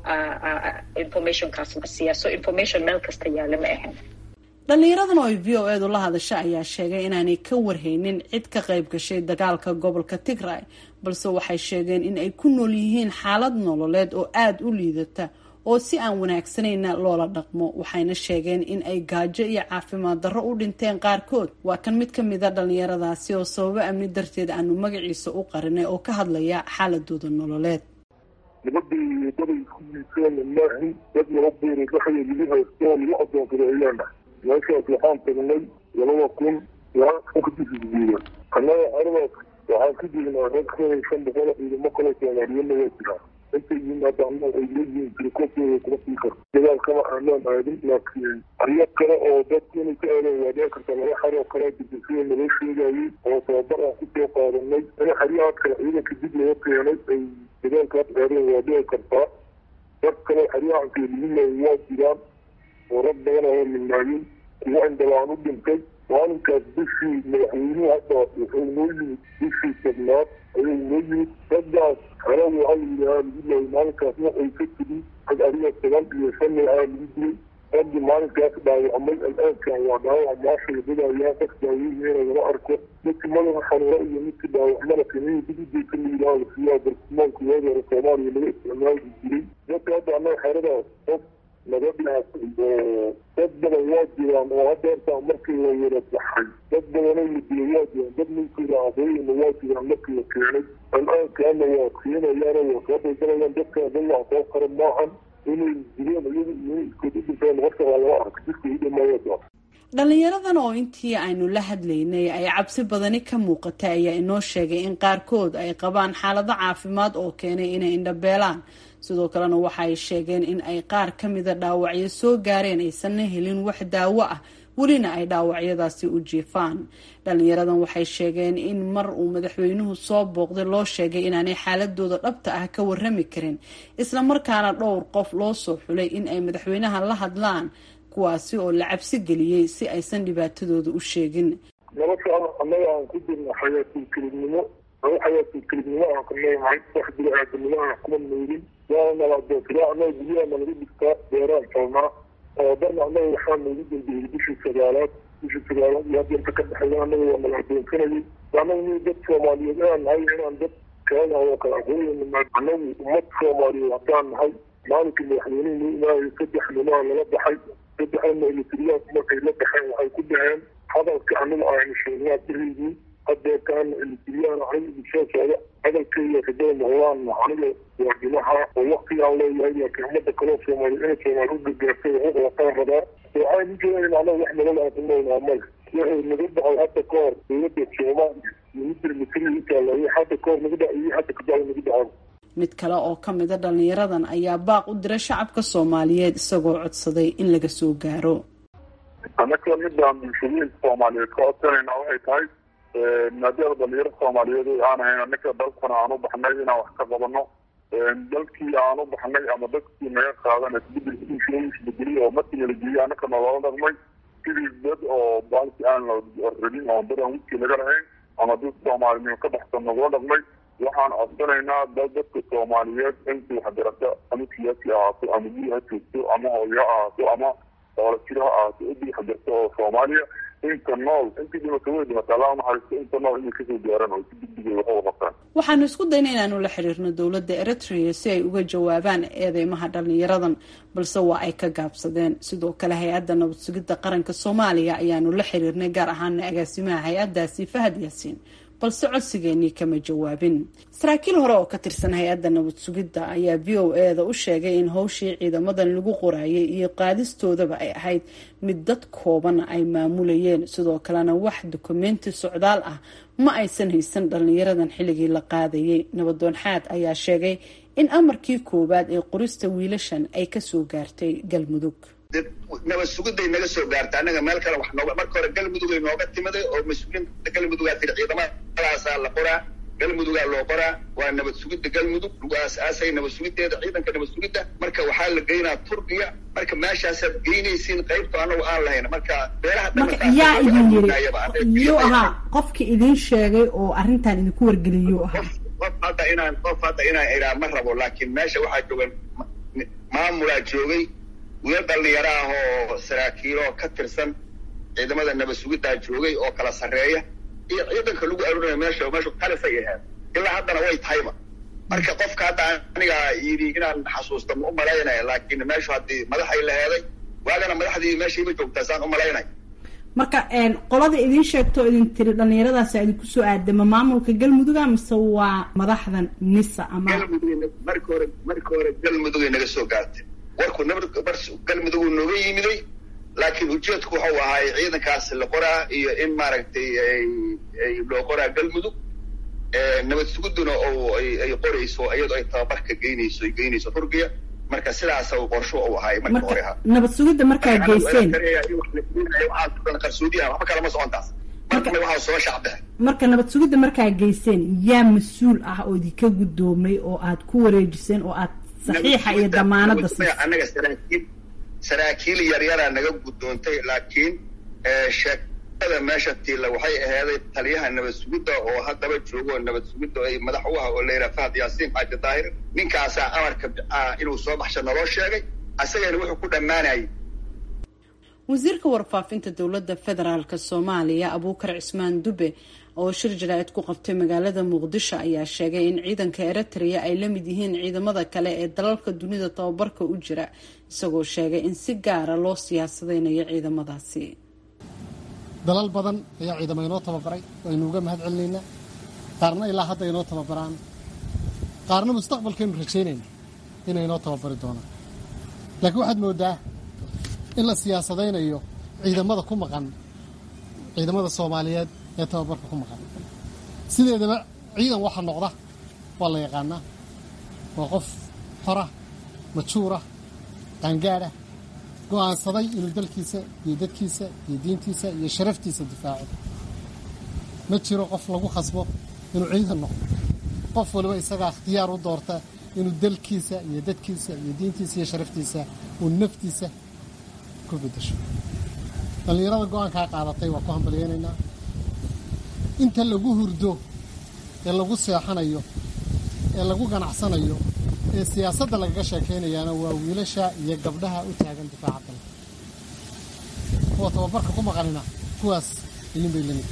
informationkaas la siiyaa so information meel kasta yaala ma ahan dhalinyaradan oo ay v o edu la hadasha ayaa sheegay inaanay ka warhaynin cid ka qayb gashay dagaalka gobolka tigray balse waxay sheegeen in ay ku nool yihiin xaalad nololeed oo aada u liidata oo si aan wanaagsanayna loola dhaqmo waxayna sheegeen in ay gaajo iyo caafimaad darro u dhinteen qaarkood waa kan mid ka mida dhalinyaradaasi oo sababo amni darteed aanu magaciisa u qarinay oo ka hadlaya xaaladooda nololeed nabadii daday ku liiteen maahin dad laba beerood waxay lagu haysto lagu adoonsada ayaana meeshaas waxaan tagnay labada kun kadisigeeya annaga aradaas waxaan ka jirnaa rag ka shan boqol ciidamo kale soomaaliyana waa jiraa intay yimaadaana ay leeyihiin jirkooda kuma sii karto dagaalkama aanaan aadin laakiin aryo kale oo dadku inay ka aadeen waa dhici karta laba xaroo kale dibasida naloo sheegayay oo tababar aan kusoo qaadanay in xaryahaas kale ciidanka dib laga keenay ay dagaalkaas aadeen waa dhici kartaa dad kale xaryahanka liminay waa jiraan oo rag badan oo midnaayin kuwa indhalaan u dhintay maalinkaas bishii madaxweynuhu hadda wuxuu noo yimid bishii tobnaad ayuu noo yimid raggaas hore waxaa la yidhahaa lagu laayay maalinkaas waxay ka tigi rag adiga toban iyo shan ahaa lagu dilay raggii maalinkaas dhaawacmay al-aankan waa dhaawac maasha wadadayaa qof daaweynayna lama arko midkii madaxa xanuuro iyo midkii dhaawacmada kaniini digideyka la yidhaha la siiyaa bartilmaanka waagi hore soomaaliya laga isticmaali jiray dadka hadda annaga xeradaas qof laga dhaafay oo dad badan waa jiraan oo hadda intaa markii la wada baxay dad badanoo la dilay waa jiraan dad ninkooda aqooyina waa jiraan markii la keenay al-aankaana waa keenayaana waa soo daldalayaan dadka dad wax soo qara maahan inay dileen iyagu iyo iskood u dhinteen horta waa lama arka jirka u dhamaayada dhalinyaradan oo intii aynu la hadlaynay ay cabsi badani ka muuqatay ayaa inoo sheegay in qaarkood ay qabaan xaalado caafimaad oo keenay inay indhabeelaan sidoo kalena waxa ay sheegeen in ay qaar ka mida dhaawacyo soo gaareen aysanna helin wax daawo ah welina ay dhaawacyadaasi u jiifaan dhalinyaradan waxay sheegeen in mar uu madaxweynuhu soo booqday loo sheegay inaanay xaaladooda dhabta ah ka warami karin islamarkaana dhowr qof loo soo xulay in ay madaxweynaha la hadlaan kuwaasi oo la cabsi geliyey si aysan dhibaatadooda u sheegin nolosha annaga aan ku jirna xayaatul kelibnimo aba xayaatul kelibnimo aan ka noolnahay wax bini-aadanimo aan kuma noolin waana naladoofila annaga guryaha nalaga dhigtaa beeraan falnaa oo darna annaga waxaa noogu dambeeyey bishii sagaalaad bishii sagaalaad iyo hadda inta ka dhexeeya annaga waa nala adoonsanayay annaga ni dad soomaaliyeed inaan nahay inaan dad kaaga oo kala aqooyana annagu ummad soomaaliyeed haddaan nahay maalinkii madaxweynuhu noo imaayay saddex nimaa lala baxay saddexdana elitriyaanku markay la baxeen waxay ku dhaheen hadalka aniga aynu sheegnaa beriydii hadeertaana elitriyaan aniga idisoo socda hadalkeyga kadaba noqdaanna aniga waardimaha oo waktigaan leeyahay laakiin ummadda kaloo soomaaliya inay soomaali u gargaartay waxu qabataan rabaa waxaan ujeedayn anaga wax nolol aan ku noolnaa male waxay naga dhacay hadda ka hor dowladda soomaaliya iyo midda elitriya intaala hadda ka hor naga dhac iyo hadda kadaba naga dhacan mid kale oo ka mida dhalinyaradan ayaa baaq u diray shacabka soomaaliyeed isagoo codsaday in laga soo gaaro annaka midaan bulshooyinka soomaaliyeed ka codsanayna waxay tahay maadaama dhalinyaro soomaaliyeed aan ahayn annaka dalkana aan u baxnay inaan wax ka qabano dalkii aan u baxnay ama dadkii naga qaadan isbedelkiisbedeliy oo markii la geeyey annaka naloola dhaqmay sidii dad oo baalki aan la rabin oo dad aan wudkii laga lahayn ama dad soomaalinimo ka baxsan nagula dhaqmay waxaan codsanaynaa dal dadka soomaaliyeed intii waxbarasho ama siyaasi ahaato ama guri ha joogto ama hooyo ha ahaato ama doolajiro ha ahaato idii waxbarasho oo soomaaliya inta nool intii dhimata way dhimata allah naxariisto inta nool inay kasoo gaaran oo si degdegay wax uga qabtaan waxaanu isku dayna inaanu la xiriirno dowladda eritrea si ay uga jawaabaan eedeymaha dhalinyaradan balse waa ay ka gaabsadeen sidoo kale hay-adda nabad sugidda qaranka soomaaliya ayaanu la xiriirnay gaar ahaana agaasimaha hay-addaasi fahad yaasiin balse codsigeenii kama jawaabin saraakiil hore oo ka tirsan hay-adda nabad sugidda ayaa v o e da u sheegay in howshii ciidamadan lagu qoraayay iyo qaadistoodaba ay ahayd mid dad kooban ay maamulayeen sidoo kalena wax dukumenti socdaal ah ma aysan haysan dhalinyaradan xilligii la qaadayay nabadoon xaad ayaa sheegay in amarkii koowaad ee qorista wiilashan ay kasoo gaartay galmudug nabad sugiday naga soo gaarta annaga meel kale wax nooga marka hore galmudugay nooga timiday oo mas-uuliinta galmudugaa tiri ciidamadaasaa la qoraa galmudugaa loo qoraa waa nabad sugidda galmudug lagu aas-aasay nabad sugiddeeda ciidanka nabad sugidda marka waxaa la geynaa turkiya marka meeshaasaad geynaysiin qaybta anagu aan lahayn marka beelaha marka yaa idin yiri yuu ahaa qofki idin sheegay oo arrintan idinku wargeliyuu ahaa qof hadda inaan qof hadda inaan iraa ma rabo laakiin meesha waxaa joogan maamulaa joogay wiil dhalinyaro ah oo saraakiiloo ka tirsan ciidamada nabad sugiddaa joogay oo kala sarreeya iyo ciidanka lagu arurinaya meesha meeshu talisay ahayd ilaa haddana way tahayba marka qofka hadda aniga yidhi inaan xasuusta ma u malaynaya laakiin meeshu haddii madaxay la heeday waagana madaxdii meeshayba joogtaa saan u malaynay marka qolada idin sheegto idin tiri dhalinyaradaas idinku soo aadama maamulka galmuduga mise waa madaxdan nisa ama galmudug marka hore marka hore galmudugay naga soo gaartay warku nabad galmudug uu nooga yimiday laakiin ujeedku wuxuu ahaay ciidankaas la qoraa iyo in maaragtay ay loo qoraa galmudug nabad suguduna oo ay qorayso iyadoo ay tababarka geynayso ay geynayso turkiya marka sidaas qorsho uu ahaay marka hore ha nabad sugidda markaa geyseen qarsoodiyaha waxba kalama socontaas marka waxaa soo shacbehe marka nabad sugidda markaa geyseen yaa mas-uul ah oo idinka guddoomay oo aad ku wareejiseen oo aad saxiixa iyo damaanada siisay annaga saraakiil saraakiil yaryaraa naga guddoontay laakiin sheeg meesha tiilla waxay ahaaday taliyaha nabad sugidda oo haddaba joogo oo nabad sugidda ay madax u ah oo la yidhaha fahad yaasiin xaaji daahir ninkaasaa amarka inuu soo baxsha naloo sheegay asagana wuxuu ku dhammaanayay wasiirka warfaafinta dowladda federaalk soomaaliya abuukar cismaan dube oo shir jaraa'id ku qabtay magaalada muqdisho ayaa sheegay in ciidanka eritrea ay la mid yihiin ciidamada kale ee dalalka dunida tababarka u jira isagoo sheegay in si gaara loo siyaasadeynayo ciidamadaasi dalal badan ayaa ciidamo inoo tababaray waynu uga mahad celinaynaa qaarna ilaa hadda inoo tababaraan qaarna mustaqbalkaynu rajaynayna inay inoo tababari doonaan laakiin waxaad moodaa in la siyaasadaynayo ciidamada ku maqan ciidamada soomaaliyeed ee tababarka ku maqan sideedaba ciidan waxa noqda waa la yaqaanaa waa qof xora majuura qaangaadha go'aansaday inuu dalkiisa iyo dadkiisa iyo diintiisa iyo sharaftiisa difaaco ma jiro qof lagu khasbo inuu ciidan noqdo qof waliba isagaa ikhtiyaar u doorta inuu dalkiisa iyo dadkiisa iyo diintiisa iyo sharaftiisa uu naftiisa ku bedasho dhallinyarada go-aankaa qaadatay waa ku hambalyaynaynaa inta lagu hurdo ee lagu seexanayo ee lagu ganacsanayo ee siyaasadda lagaga sheekaynayaana waa wiilasha iyo gabdhaha u taagan difaaca dalka kuwa tababarka ku maqanina kuwaas ilin bay lamid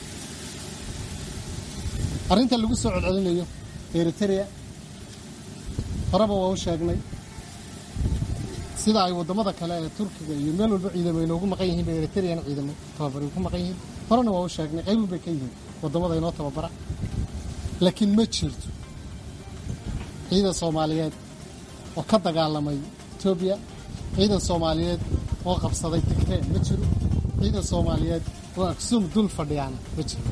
arrinta lagu soo celcelinayo eritrea horeba waa u sheegnay sida ay waddamada kale ee turkiga iyo meel walba ciidamo inoogu maqan yihiin bay eritrean ciidamo tababari ku maqan yihiin horena waa u sheegnay qaybun bay ka yihiin waddamada inoo tababara laakiin ma jirto ciidan soomaaliyeed oo ka dagaalamay etoobiya ciidan soomaaliyeed oo qabsaday tigree ma jiro ciidan soomaaliyeed oo aksum dul fadhiyaana ma jiro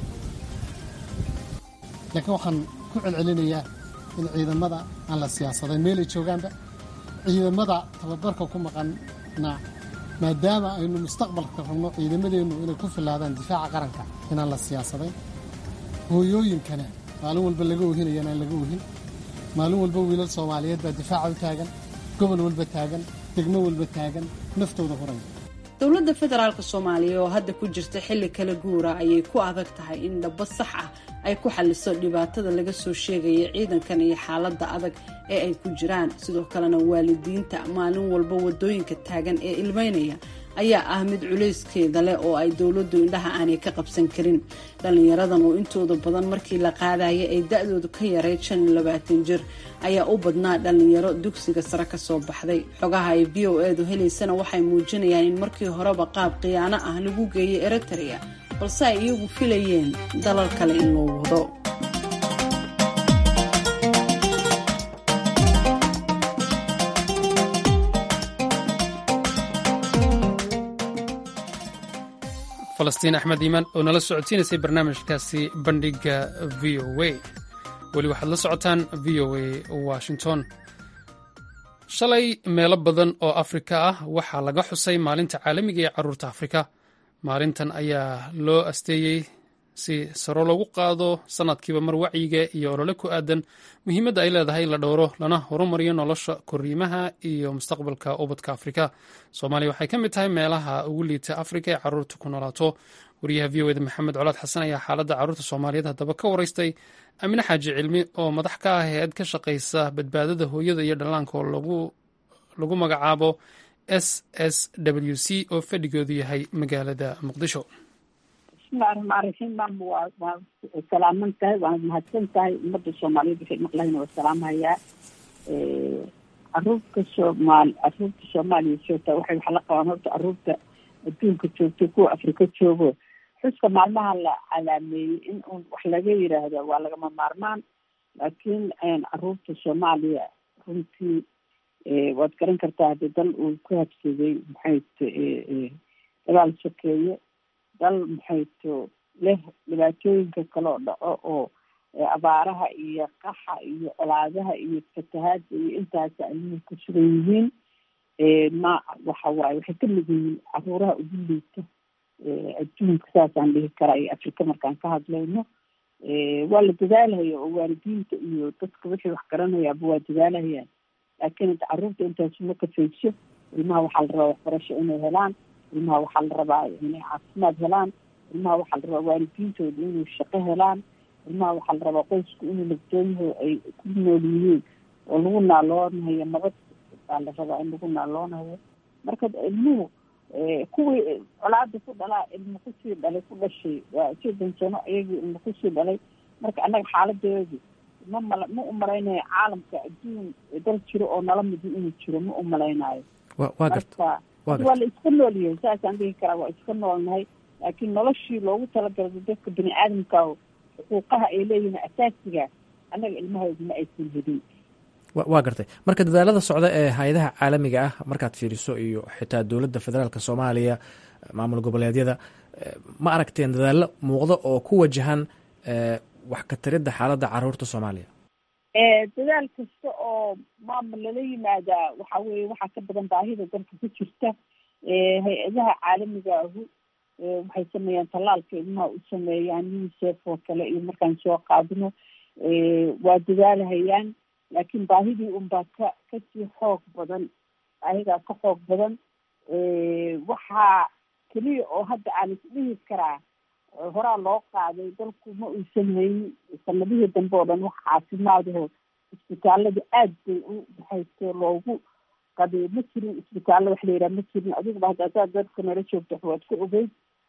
laakiin waxaan ku celcelinayaa in ciidamada aan la siyaasadayn meelay joogaanba ciidamada tababarka ku maqanna maadaama aynu mustaqbalka rabno ciidamadeennu inay ku filaadaan difaaca qaranka inaan la siyaasadayn hooyooyinkana maalin walba laga ohinayana aan laga ohin maalin walba wiilal soomaaliyeed baa difaaca u taagan gobol walba taagan degmo walba taagan naftooda horaya dowladda federaalk soomaaliya oo hadda ku jirta xilli kala guura ayay ku adag tahay in dhabo sax ah ay ku xaliso dhibaatada laga soo sheegaya ciidankan iyo xaaladda adag ee ay ku jiraan sidoo kalena waalidiinta maalin walba wadooyinka taagan ee ilmeynaya ayaa ah mid culayskeeda leh oo ay dowladdu indhaha aanay ka qabsan karin dhallinyaradan oo intooda badan markii la qaadaya ay da-doodu ka yaray shan iyo labaatan jir ayaa u badnaa dhallinyaro dugsiga sare ka soo baxday xogaha ay v o edu helaysana waxay muujinayaan in markii horeba qaab khiyaano ah lagu geeyay eritrea balse ay iyagu filayeen dalal kale in loo wado falastiin axmed iimaan oo nala socodsiinaysay barnaamijkaasi bandhiga v o a weli waxaad la socotaan v o a washington shalay meelo badan oo afrika ah waxaa laga xusay maalinta caalamiga ee carruurta afrika maalintan ayaa loo asteeyey si saro loogu qaado sanadkiiba mar wacyiga iyo olole ku aadan muhiimadda ay leedahay in la dhowro lana horumariyo nolosha koriimaha iyo mustaqbalka ubadka afrika soomaaliya waxay ka mid tahay meelaha ugu liita afrika ee carruurta ku noolaato wariyaha v o eda maxamed colaad xasan ayaa xaaladda carruurta soomaaliyeed haddaba ka waraystay amine xaaji cilmi oo madax ka ah hay-ad ka shaqaysa badbaadada hooyada iyo dhallaanka oo lagu magacaabo s s w c oo fadhigoodu yahay magaalada muqdisho bismillahi raxmaan raxiim maama waa waa salaaman tahay waa mahadsan tahay ummadda soomaaliyeed waxay maqlahayn waa salaamhayaa caruurta soomaal caruurta soomaaliya joogta waxay waxa la qabaan horta caruurta adduunka joogto kuwa afrika joogo xuska maalmaha la calaameeyey in uun wax laga yiraahdo waa lagama maarmaan laakiin caruurta soomaaliya runtii waad garan kartaa haddii dal uu ku habsaday maxay dagaal sokeeye dal maxayto leh dhibaatooyinka kaloo dhaco oo abaaraha iyo qaxa iyo colaadaha iyo fatahaada iyo intaas ayuu ku sugan yihiin ma waxa waaye waxay ka mid yihiin caruuraha ugu liita adduunka saasaan dhihi karaa iyo afrika markaan ka hadlayno waa la dadaalhaya oo waalidiinta iyo dadka wixii wax garanayaaba waa dadaalhayaan laakiin caruurta intaasuma kafayso ilmaha waxaa la rabaa waxbarasho inay helaan ilmaha waxaa la rabaa inay caafimaad helaan ilmaha waxaa la rabaa waalidiintooda inay shaqo helaan ilmaha waxaa la rabaa qoysku inuu nabdoonyaho ay ku nool yihiin oo lagu naaloonayo nabad baa la rabaa in lagu naaloonayo marka ilmuhu kuwii colaada ku dhalaa ilmo kusii dhalay ku dhashay waa soddon sano iyagii ilmo kusii dhalay marka annaga xaaladeedu ma mala ma u malaynayo caalamka adduun dal jiro oo nala midi inuu jiro ma u malaynayo waa garta marka waa la iska noolyahay saasaan dhihi karaa waa iska noolnahay laakiin noloshii loogu talagalay dadka bini aadamka xuquuqaha ay leeyihiin asaasiga annaga ilmahooda ma aysan helin waa gartay marka dadaalada socda ee hay-adaha caalamiga ah markaad fiiriso iyo xitaa dowladda federaalk soomaaliya maamul goboleedyada ma aragteen dadaallo muuqda oo ku wajahan wax ka taridda xaaladda caruurta soomaaliya dadaal kasta oo maamul lala yimaadaa waxa weye waxaa ka badan baahida dalka ku jirta hay-adaha caalamiga ahu waxay sameeyaan tallaalka ilmaha u sameeyaan unicef oo kale iyo markaan soo qaadino waa dadaalahayaan laakiin baahidii unbaa ka kasii xoog badan baahidaa ka xoog badan waxaa keliya oo hadda aan isdhihi karaa horaa loo qaaday dalku ma uusan haynin sanadihii dambe oo dhan wax caafimaadaho isbitaalada aad bay u baxayso loogu qabiyo ma jirin isbitaallo wax la yidhaha ma jirin adiguba hadda hadaad dadka nala joogto waad ka ogeyd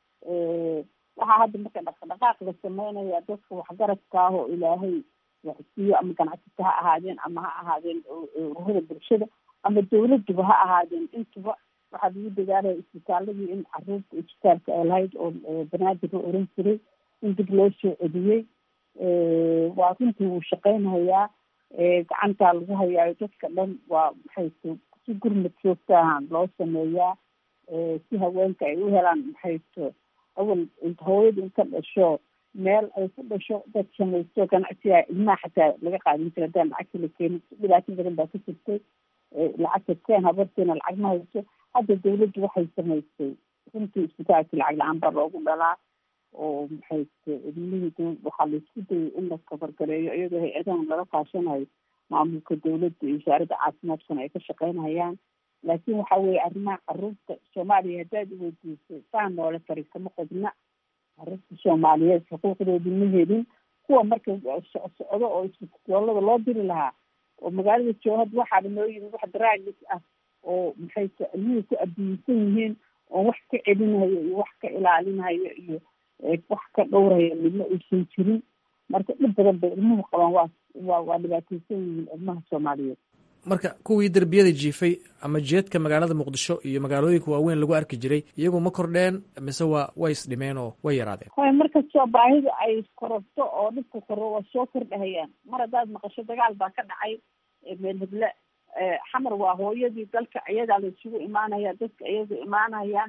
waxaa hadda marka dhaqdhaqaaq la sameynaya dadka waxgaradka ah oo ilaahay waxsiiyo ama ganacsata ha ahaadeen ama ha ahaadeen ururada bulshada ama dawladuba ha ahaadeen intuba waxaa lagu dadaalaya isbitaaladii in caruurta isbitaalka ay lahayd oo banaadir la oran jiray in dib loo soo celiyey waa runtii wuu shaqeynayaa gacantaa lagu hayaayo dadka dhan waa maxay si gurmad joogtaahan loo sameeyaa si haweenka ay u helaan maxayto awal hooyada inka dhasho meel ay ku dhasho dad samaysto ganacsiga ilmaha xataa laga qaadin jira hadaan lacagta la keenin dhibaato badan baa ka jirtay lacagta keen habarteena lacag ma hayso hadda dawladdu waxay samaysay runtii isbitaalkii lacag la-aan baa loogu dhalaa oo maxayte ilmihii waxaa laisku dayay in la kabargareeyo iyadoo hay-adahan laga kaashanayo maamulka dawladda iyo wasaaradda caafimaadkuna ay ka shaqeynayaan laakiin waxa weeye arrimaha caruurta soomaaliya haddaad iweydiisay saa noola tari kama qodna caruurta soomaaliyeed xuquuqdooda ma helin kuwa marka socdo oo isbitaalada loo diri lahaa oo magaalada joohad waxaaba noo yimid wax daraagis ah oo maxay ilmihii ku abiyeysan yihiin oo wax ka celinayo iyo wax ka ilaalinayo iyo wax ka dhowraya midna uusan jirin marka dhib badan bay ilmuhu qabaan waa waa waa dhibaateysan yihiin ilmaha soomaaliyeed marka kuwii derbiyada jiifay ama jeedka magaalada muqdisho iyo magaalooyinka waaweyn lagu arki jiray iyagu ma kordheen mise waa way isdhimeen oo way yaraadeen hoy markastoo baahida ay kororto oo dhibka koro waa soo kordhahayaan mar haddaad maqasho dagaal baa ka dhacay meel heble xamar waa hooyadii dalka iyadaa la isugu imaanaya dadka iyaga imaanayaan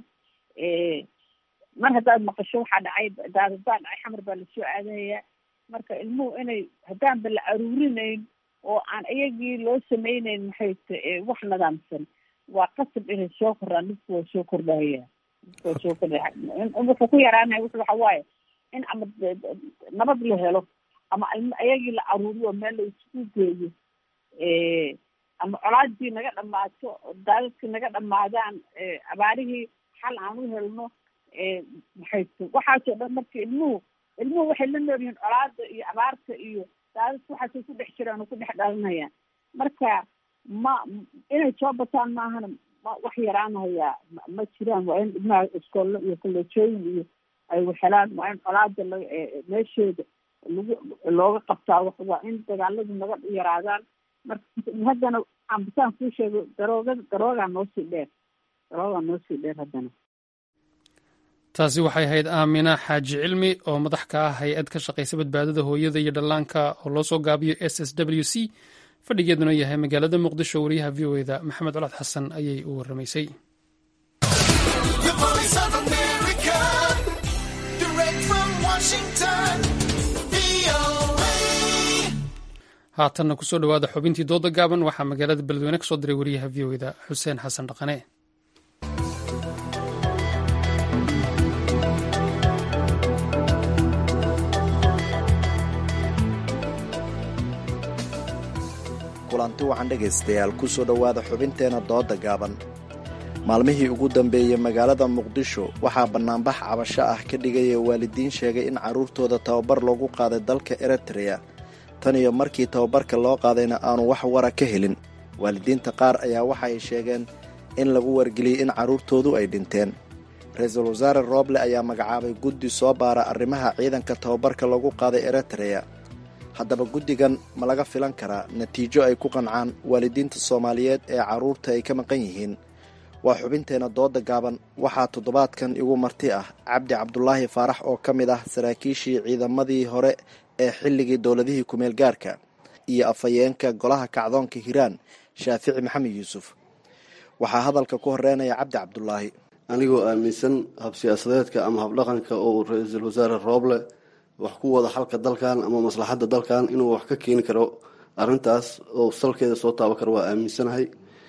mar haddaad maqasho waxaa dhacay daadadbaa dhacay xamar baa lasoo aadahaya marka ilmuhu inay haddaanba la aruurinayn oo aan iyagii loo sameyneyn maxay t wax nidaamsan waa qasab inay soo koraan dhibku waa soo kordhahaya waa soo kordhaya wuxuu ku yaraanaya wuxu waxa waaye in ama nabad la helo ama iyagii la aruuriyo meel la isku geeyo ama colaadii naga dhamaato daadadkii naga dhamaadaan abaarihii xal aan u helno maxay t waxaasoo dhan marka ilmuhu ilmuhu waxay la nool yihiin colaada iyo abaarta iyo daadadka waxaasay ku dhex jiraan oo ku dhex dhalinayaan marka ma inay soo bataan maahana ma wax yaraanaya ma jiraan waa in ilmaha iskoollo iyo kolleejooyin iyo ay waxhelaan waa in colaada la meesheeda lagu looga qabtaa waa in dagaaladu naga yaraadaan marka haddana ambisaan kuu sheego daroogada daroogaa noosii dheer daroogaa noosii dheer haddana taasi waxay ahayd aamina xaaji cilmi oo madax ka ah hay-ad ka shaqaysa badbaadada hooyada iyo dhallaanka oo loo soo gaabiyo s s w c fadhigeeduna yahay magaalada muqdisho wariyaha v o eda maxamed colaad xasan ayay u warramaysay haatanna kusoo dhowaada xubintii dooda gaaban waxaa magaalada beledweyne ka soo diray wariyaha v o eda xuseen xasan dhaqane kulanti wacan dhegaystayaal ku soo dhowaada xubinteenna dooda gaaban maalmihii ugu dambeeyey magaalada muqdisho waxaa bannaanbax cabasho ah ka dhigaya waalidiin sheegay in carruurtooda tababar loogu qaaday dalka eritreya tan iyo markii tababarka loo qaadayna aanu wax wara ka helin waalidiinta qaar ayaa waxa ay sheegeen in lagu wargeliyey in carruurtoodu ay dhinteen ra-iisul wasaare rooble ayaa magacaabay guddi soo baara arrimaha ciidanka tababarka lagu qaaday eritreya haddaba guddigan ma laga filan karaa natiijo ay ku qancaan waalidiinta soomaaliyeed ee carruurta ay ka maqan yihiin waa xubinteena dooda gaaban waxaa toddobaadkan igu marti ah cabdi cabdulaahi faarax oo ka mid ah saraakiishii ciidamadii hore ee xilligii dowladihii kumeel gaarka iyo afhayeenka golaha kacdoonka hiiraan shaafici maxamed yuusuf waxaa hadalka ku horeynaya cabdi cabdulaahi anigoo aaminsan hab siyaasadeedka ama habdhaqanka oo ra-iisul wasaare rooble wax ku wada xalka dalkan ama maslaxadda dalkan inuu wax ka keeni karo arintaas oo salkeeda soo taaban karo waa aaminsanahay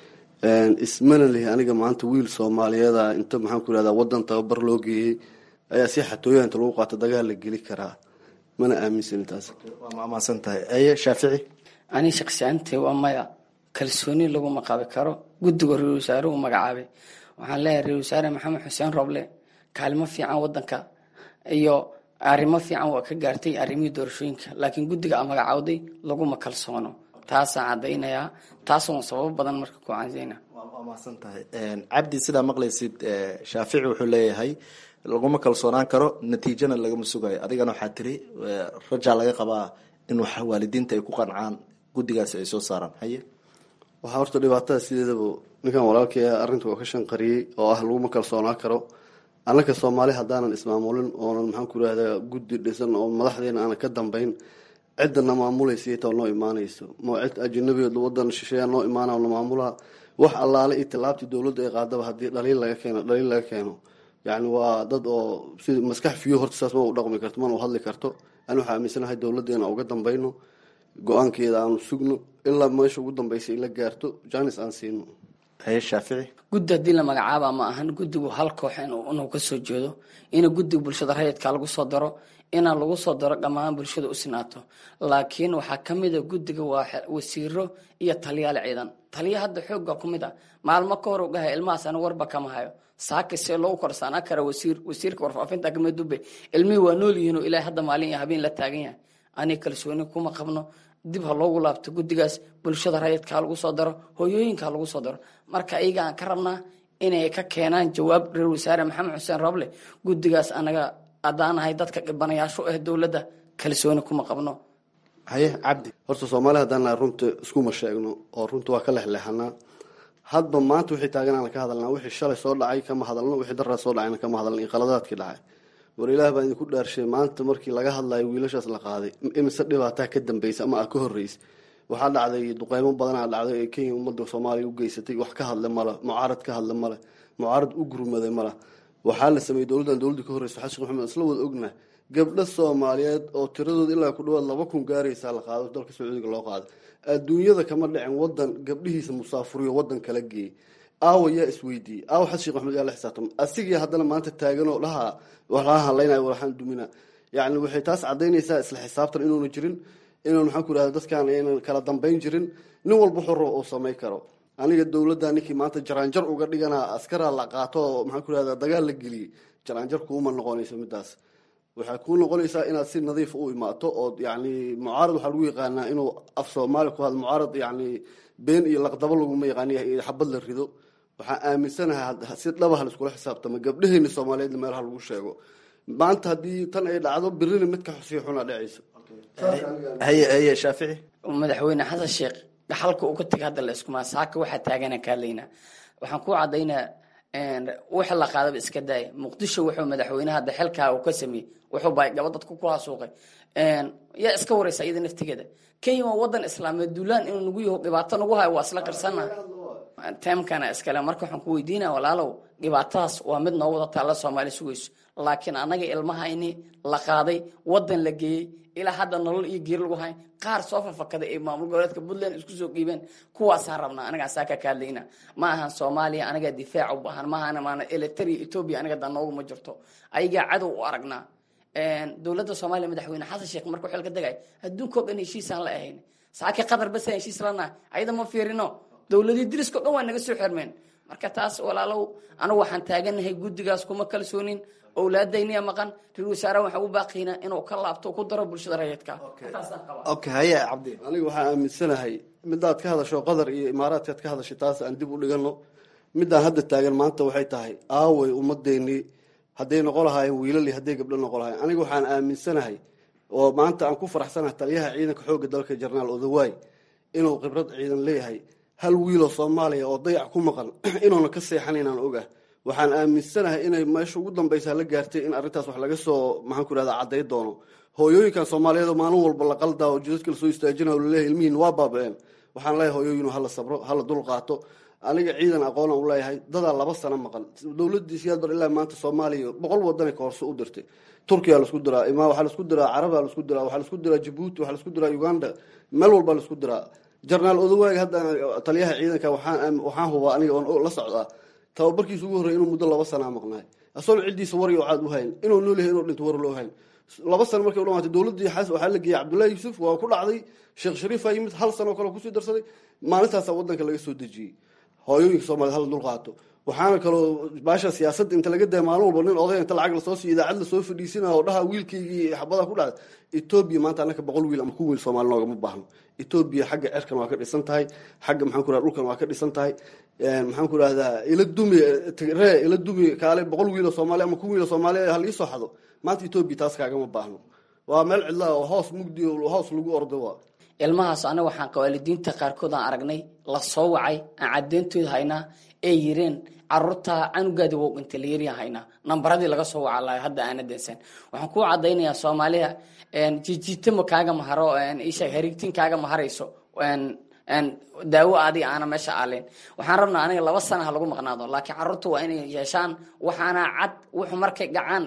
ismana lihi aniga maanta wiil soomaaliyeeda inta maxaan ku irahdaa wadan tababar loo geeyey ayaa si xatooya inta lagu qaato dagaal la geli karaa mana aaminsani taas waa maamaasan tahay aye shaafici ani shaqsiyaantay waa maya kalsooni laguma qabi karo guddiga ra-isul wasaare uu magacaabay waxaan leeyahay ra-isul wasaare maxamed xuseen roble kaalimo fiican wadanka iyo arrimo fiican waa ka gaartay arrimihii doorashooyinka laakiin guddiga a magacaawday laguma kalsoono taasaan caddaynayaa taasoon sababo badan marka ku cansayna waa mahadsan tahay cabdi sidaa maqlaysid shaafici wuxuu leeyahay laguma kalsoonaan karo natiijana lagama sugayo adigana waxaa tiri rajaa laga qabaa in waalidiinta ay ku qancaan guddigaasi ay soo saaraan haye waxaa horta dhibaatada sideedaba ninkan walaalkii ah arrinta waa ka shanqariyey oo ah laguma kalsoonaan karo annaka soomaali haddaanan ismaamulin oonan maxaan ku irahdaa guddi dhisan oo madaxdeena aanan ka dambeyn ciddana maamulaysa iyatoo noo imaanayso ma cid ajanabigeed wadan shisheeya noo imaana la maamulaa wax allaale iyo tallaabtii dowladda ay qaadaba haddii dhaliil laga keeno dhaliil laga keeno yacni waa dad oo si maskax fiyo horta saas ma u dhaqmi karto mana u hadli karto ani waxaa aaminsanahay dowladdeena uga dambayno go-aankeeda aanu sugno ilaa meesha ugu dambaysa ila gaarto janis aan siino haye shaafici guddi haddii la magacaaba ma ahan guddigu hal koox inuu ka soo jeedo ina guddiga bulshada rayidka lagu soo daro inaan lagu soo daro dhammaan bulshada u sinaato laakiin waxaa ka mid a guddiga waa wasiiro iyo taliyaal ciidan taliya hadda xoogga ku mid a maalmo ka hor u dhahay ilmahaas ana warba kama hayo saaka see loogu korsaanaa kara wasiir wasiirka warfaafinta kamid dube ilmihii waa nool yihiin oo ilaahay hadda maalin iyo habeen la taagan yahay aniga kalsooni kuma qabno dib ha loogu laabto guddigaas bulshada rayidka ha lagu soo daro hooyooyinka ha lagu soo daro marka ayaga aan ka rabnaa inay ka keenaan jawaab ra-isul wasaare maxamed xuseen roble guddigaas anaga haddaanahay dadka dhibanayaasho ah dowladda kalsooni kuma qabno haye cabdi horta soomaali haddaan nahay runta iskuma sheegno oo runta waa ka lexleexanaa hadba maanta wixii taagan aan ka hadalnaa wixii shalay soo dhacay kama hadalno wixii daraa soo dhacayna kama hadalno iyo qaladaadkii dhacay war ilaah baa idinku dhaarshay maanta markii laga hadlayo wiilashaas la qaaday imise dhibaataa ka dambaysa ama a ka horreysa waxaa dhacday duqeymo badanaa dhacday ee kenya ummadda soomaaliya u geysatay wax ka hadle male mucaarad ka hadle male mucaarad u gurmaday male waxaa la sameeyey dowladdan dowladda ka horreysa xasan sheekh maxamed isla wada ogna gabdho soomaaliyeed oo tiradooda ilaa ku dhawaad laba kun gaaraysaa la qaado dalka sacuudiga loo qaado adduunyada kama dhicin wadan gabdhihiisa musaafuriyo wadan kala geeyey aawa yaa isweydiiyey aawa xasan sheekh maxamed yaa la xisaabtama asigii haddana maanta taaganoo dhaha waxaa hadlaynayo waxaan dumina yacni waxay taas cadaynaysaa isla xisaabtan inuuna jirin inuun maxaan ku irahda dadkaan aynan kala dambeyn jirin nin walba xoro uu samay karo aniga dowladda ninkii maanta jaraanjar uga dhiganaa askaraa la qaato oo maxaan ku irahda dagaal la geliyey jaraanjar kuuma noqonayso midaas waxay kuu noqonaysaa inaad si nadiif u imaato oo yani mucaarad waxaa lagu yaqaanaa inuu af soomaali ku hadlo mucaarad yani been iyo laqdabo laguma yaqaan xabad la rido waxaa aaminsanahay si dhabaha laiskula xisaabtamo gabdhaheeni soomaaliyeed meelaha lagu sheego maanta haddii tan ay dhacdo birina midka sii xuna dhacayso haye haye shaafici madaxweyne xasan sheekh dhaxalka uu ka tegay hadda la iskuma saaka waxaa taagana kaalaynaa waxaan ku cadaynaa wixii la qaadaba iska daaya muqdisho wuxuu madaxweynaha hadda xilkaa uu ka sameeyey wuxuu baa gaba dadku ku hasuuqay yaa iska wareysa iyada naftigeeda kenya waa wadan islaameed duulaan inuu nagu yaho dhibaato nagu hayo waa isla qirsana teemkana iskale marka waxaan ku weydiinaya walaalow dhibaatadaas waa mid noo wada taalla soomaali sugayso laakiin anaga ilmahayni la qaaday wadan la geeyey ilaa hadda nolol iyo geeri lagu hay qaar soo fafakaday ee maamul goboleedka puntland isku soo dhiibeen kuwaasaan rabnaa anagaa saaka ka hadlayna ma ahan soomaaliya anagaa difaac u baahan maahan maana elitaria etoobiya anaga danooguma jirto ayagaa cadow u aragnaa dowladda soomaaliya madaxweyne xasan sheekh markuu xilka degay adduunka o dhan heshiisaan la ahayn saaki qatar basa heshiis lanaha ayada ma fiirino dowladii diriska o dhan waa naga soo xirmeen marka taas walaalow anigu waxaan taaganahay guddigaas kuma kalsoonin owlaadayniya maqan ra-isul wasaaraha waxaan u baaqiynaa inuu ka laabto ku daro bulshada rayidka intaasaan qabaa okay haye cabdi aniga waxaan aaminsanahay midaad ka hadasho qatar iyo imaaraadkaad ka hadashay taas aan dib u dhigano midaan hadda taagan maanta waxay tahay aaway ummadeenii hadday noqon lahaayeen wiilal iyo hadday gabdho noqon lahayen aniga waxaan aaminsanahay oo maanta aan ku faraxsanahay taliyaha ciidanka xoogga dalka jarnaal odawaay inuu khibrad ciidan leeyahay hal wiiloo soomaaliya oo dayac ku maqan inuuna ka seexan inaan ogah waxaan aaminsanahay inay meesha ugu dambaysa la gaartay in arrintaas wax laga soo maxaan ku irahda cadday doono hooyooyinkan soomaaliyeed oo maalin walba la qaldaa oo jidadka lasoo istaajinayo laleeyahay ilmihiin waa baaba-een waxaan leeyahay hooyooyinu hala sabro hala dul qaato aniga ciidan aqoonaan u leeyahay dadaa laba sano maqan dowladii siyaad bar ilaa maanta soomaaliya boqol wadanay kahorse u dirtay turkiya lasku diraa ima waxaa lasku diraa carabaa lasku diraa waxaa lasku diraa jabuuti waxaa lasku diraa uganda meel walbaa lasku diraa jarnaal odawaag hadda taliyaha ciidanka waxaan waxaan hubaa aniga oon la socdaa tababarkiisa ugu horrey inuu muddo laba sanaa maqnaay asoon ciddiisa war iyo caad u hayn inuu nool yahay inuu dhinto war loo hayn laba sano markay u dhamaatay dowladdii xas waxaa la geeyey cabdullahi yuusuf waa ku dhacday sheekh shariifa yimid hal sano kale kusii darsaday maalintaasa wadanka laga soo dejiyey hooyooyinka soomaliya hala dul qaato waxaana kaloo baasha siyaasadda inta laga daya maalin walba nin oday inta lacag lasoo siiyo idaacad lasoo fadhiisina oo dhaha wiilkaygii xabada ku dhacday etoobiya maanta annaka boqol wiil ama ku wiil soomaali noogama baahno etoobiya xagga cerkan waa ka dhisan tahay xagga maxaan ku rahda dhulkan waa ka dhisan tahay maxaan ku rahdaa ila dumi ree ila dumi kaale boqol wiiloo soomaali ama ku wiiloo soomaaliya hal iisoo xado maanta etoobiya taas kaagama baahno waa meel cidlaa oo hoos mugdi oo hoos lagu ordo waa ilmahaas anaga waxaan qawaalidiinta qaarkood aan aragnay la soo wacay aan cadeyntooda haynaa ee yireen caruurta canugaadi wow dhintay layariyan haynaa nambaradii laga soo waca lahay hadda aana deensan waxaan ku cadaynayaa soomaaliya jijitama kaaga maharo isha hariigtin kaaga maharayso daawo adi aana meesha aalin waxaan rabnaa aniga laba sana ha lagu maqnaado laakiin caruurta waa inay yeeshaan waxaana cad wuxuu markay gacaan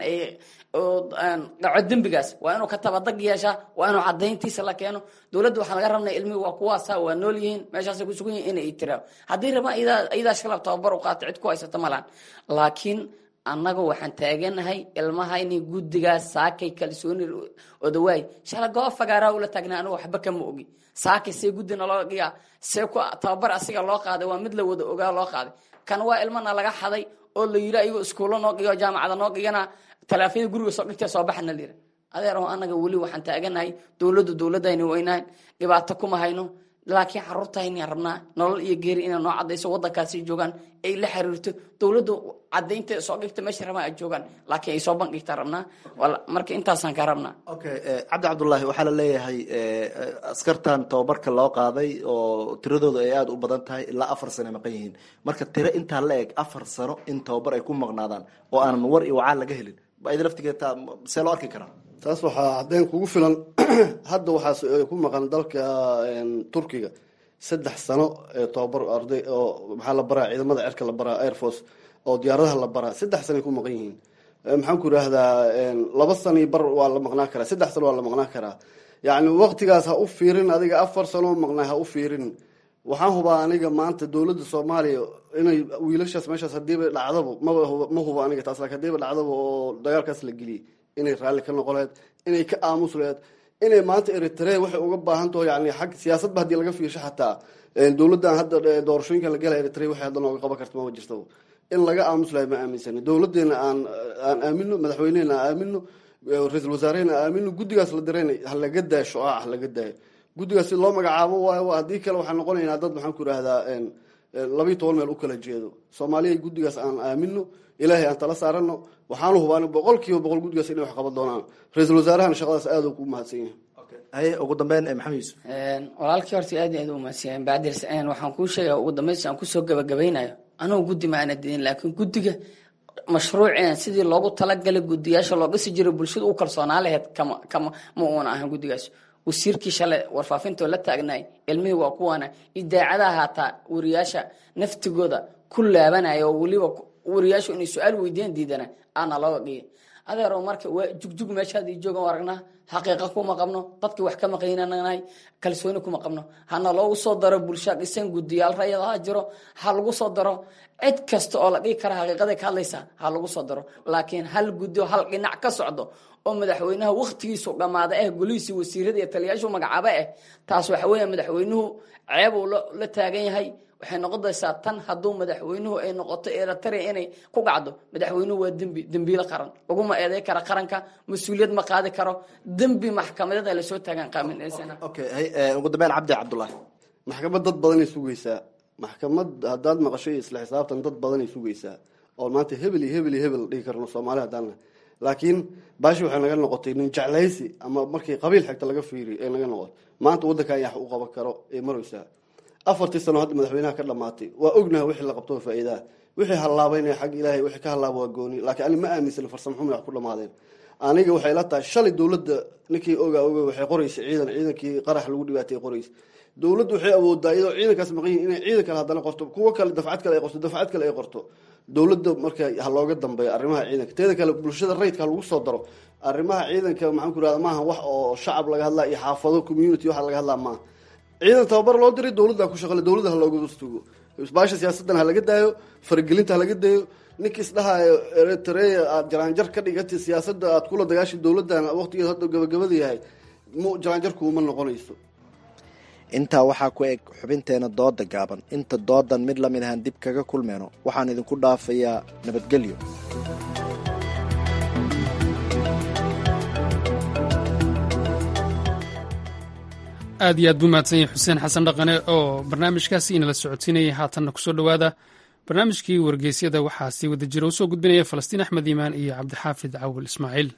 dhaco dembigaas waa inuu ka tabadag yeeshaa waa inuu cadayntiisa la keeno dowladda waxaa laga rabnaa ilmihi waa kuwaasa waa nool yihiin meeshaasay ku sugan yihin inay tiraa haddii rabaan iyadaa shalab tababar u qaata cid ku haysata malaan laakiin annaga waxaan taaganahay ilmahayni guddigaas saakay kalsooni odawaay shala goo fagaaraa ula taagnaa aniga waxba kama ogi saakay see guddina loo dhigaa see ku tababar asiga loo qaaday waa mid la wada ogaa loo qaaday kan waa ilmana laga xaday oo la yiri ayagoo iskuulo noo dhigo jaamacada noo dhigana talaafiyada guriga soo dhigtee soo baxana la yiri adeer oo annaga weli waxaan taaganahay dowladda dowladayni weynahayn dhibaato kuma hayno laakiin caruurtayni rabnaa nolol iyo geeri inay noo cadayso wadankaasi joogaan ay la xiriirto dowladdu cadaynta soo dhigta meesha rabaan ay joogaan laakiin ay soo bandhigta rabnaa marka intaasaan ka rabnaa okay cabdi cabdullaahi waxaa la leeyahay askartan tababarka loo qaaday oo tiradooda ay aada u badan tahay ilaa afar sano maqan yihiin marka tiro intaa la eg afar sano in tababar ay ku maqnaadaan oo aanan war iyo wacaan laga helin id laftigeed see loo arki karaa taas waxaa caddeyn kugu filan hadda waxaa ku maqan dalka turkiga saddex sano ee tobabar arday oo maxaa la baraa ciidamada cerka la baraa air force oo diyaaradaha la baraa saddex sanoay ku maqan yihiin maxaan ku idhaahdaa laba sano bar waa la maqnaa karaa saddex sano waa la maqnaa karaa yacni waqtigaas ha u fiirin adiga afar sano maqnaa ha u fiirin waxaan hubaa aniga maanta dowladda soomaaliya inay wiilashaas meeshaas hadiiba dhacdaba maba ma hubo aniga taas laakiin hadiiba dhacdaba oo dagaalkaas la geliyay inay raalli ka noqon laheyd inay ka aamus laheyd inay maanta eritrea waxay uga baahan taho yani xag siyaasadba haddii laga fiirsho xataa dowladdan hadda doorashooyinkan la gelaya eritrea waxay hadda nooga qaban karta maba jirta in laga aamus lahay ma aaminsani dowladeena aan aan aamino madaxweynehena aan aamino ra-iisul wasaarehena aan aamino guddigaas la dirayna ha laga daayo shucaac ha laga daayo guddigaas si loo magacaabo waayo haddii kale waxaan noqonaynaa dad maxaan ku idhaahdaa labayo toban meel u kala jeedo soomaaliya guddigaas aan aamino ilaahay aan tala saarano waxaanu hubaan boqol kiiba boqol guddigaas inay wax qaban doonaan ra-iisul wasaarahana shaqadaas aada ku mahadsan yahay haye ugu dambeyn maxamed yuusuf walaalkii horta aad aad u mahadsan bacdir waxaan kuu sheegaya ugu dambeyn aan kusoo gabagabaynayo anugu guddi ma aana didin laakiin guddiga mashruuceen sidii loogu talagalay guddiyaasha loo dhisi jiray bulshada u kalsoonaa laheyd kama kama ma uuna ahan guddigaas wasiirkii shale warfaafinto la taagnaay ilmihii waa kuwaana idaacadaha haataa wariyaasha naftigooda ku laabanaya oo weliba wariyaashu inay su-aal weydiiyaan diidana aana looga dhigay adeero marka waa jugjug meeshaad ii joogan aragnaa xaqiiqa kuma qabno dadkii wax ka maqaynanahay kalsooni kuma qabno hana loogu soo daro bulsha dhisan guddiyaal rayad ha jiro ha lagu soo daro cid kasta oo la dhigi kara xaqiiqaday ka hadlaysa ha lagu soo daro laakiin hal guddi oo hal dhinac ka socdo oo madaxweynaha waktigiisu dhammaada ah golihiisii wasiirada iyo taliyaashu magacaabo ah taas waxa weeya madaxweynuhu ceeb uu la taagan yahay waxay noqonaysaa tan hadduu madaxweynuhu ay noqoto eritrea inay ku gacdo madaxweynuhu waa dembi dembiilo qaran laguma eeday kara qaranka mas-uuliyad ma qaadi karo dembi maxkamadeed lasoo taagan qaaminaysan okay ugu dambeyn cabdi cabdullaahi maxkamad dad badanay sugaysaa maxkamad haddaad maqasho iyo isla xisaabtan dad badanay sugaysaa oo maanta hebel iyo hebel iyo hebel dhihi karno soomaali haddaan laakiin baashi waxay naga noqotay nin jeclaysi ama markii qabiil xigta laga fiiriy ee naga noqotay maanta waddankan yax u qaban karo ee maraysaa afartii sano hadda madaxweynaha ka dhamaatay waa ognaha wixii la qabto faa'iidaha wixii hallaabaynaya xag ilaahay wixii ka hallaaba waa gooni laakiin ani ma aaminsana farsamo xumi wax ku dhamaadeen aniga waxay la tahay shalay dowladda ninkii ogaa oga waxay qoraysay ciidan ciidankii qarax lagu dhibaatay qoraysa dowladdu waxay awoodaa iyadoo ciidankaas maqan yihin inay ciidan kale haddana qorto kuwo kale dafcad kale ay qorto dafcad kale ay qorto dowladda marka ha looga dambeeyo arrimaha ciidanka teeda kale bulshada rayidka ha lagu soo daro arrimaha ciidanka maxaan ku irahda maaha wax oo shacab laga hadlaa iyo xaafado community waxa laga hadlaa maaha ciidan tababar loo diray dowladda ku shaqale dowladda ha looga wastugo baasha siyaasaddan ha laga daayo faragelinta ha laga daayo ninkii isdhahayo eritrea aad jaraanjar ka dhigatay siyaasadda aad kula dagaashay dowladdan waqtigeed hadda gabagabada yahay mu jaraanjarkuuma noqonayso intaa waxaa ku eg xubinteena dooda gaaban inta doodan mid lamid ahaan dib kaga kulmeyno waxaan idinku dhaafayaa nabadgelyo aad iyo aad buu mahadsan yahay xuseen xasan dhaqane oo barnaamijkaasi inala socodsiinayay haatanna kusoo dhowaada barnaamijkii wargeysyada waxaa sii wada jira u soo gudbinaya falastiin axmed iimaan iyo cabdixaafid cawil ismaaciil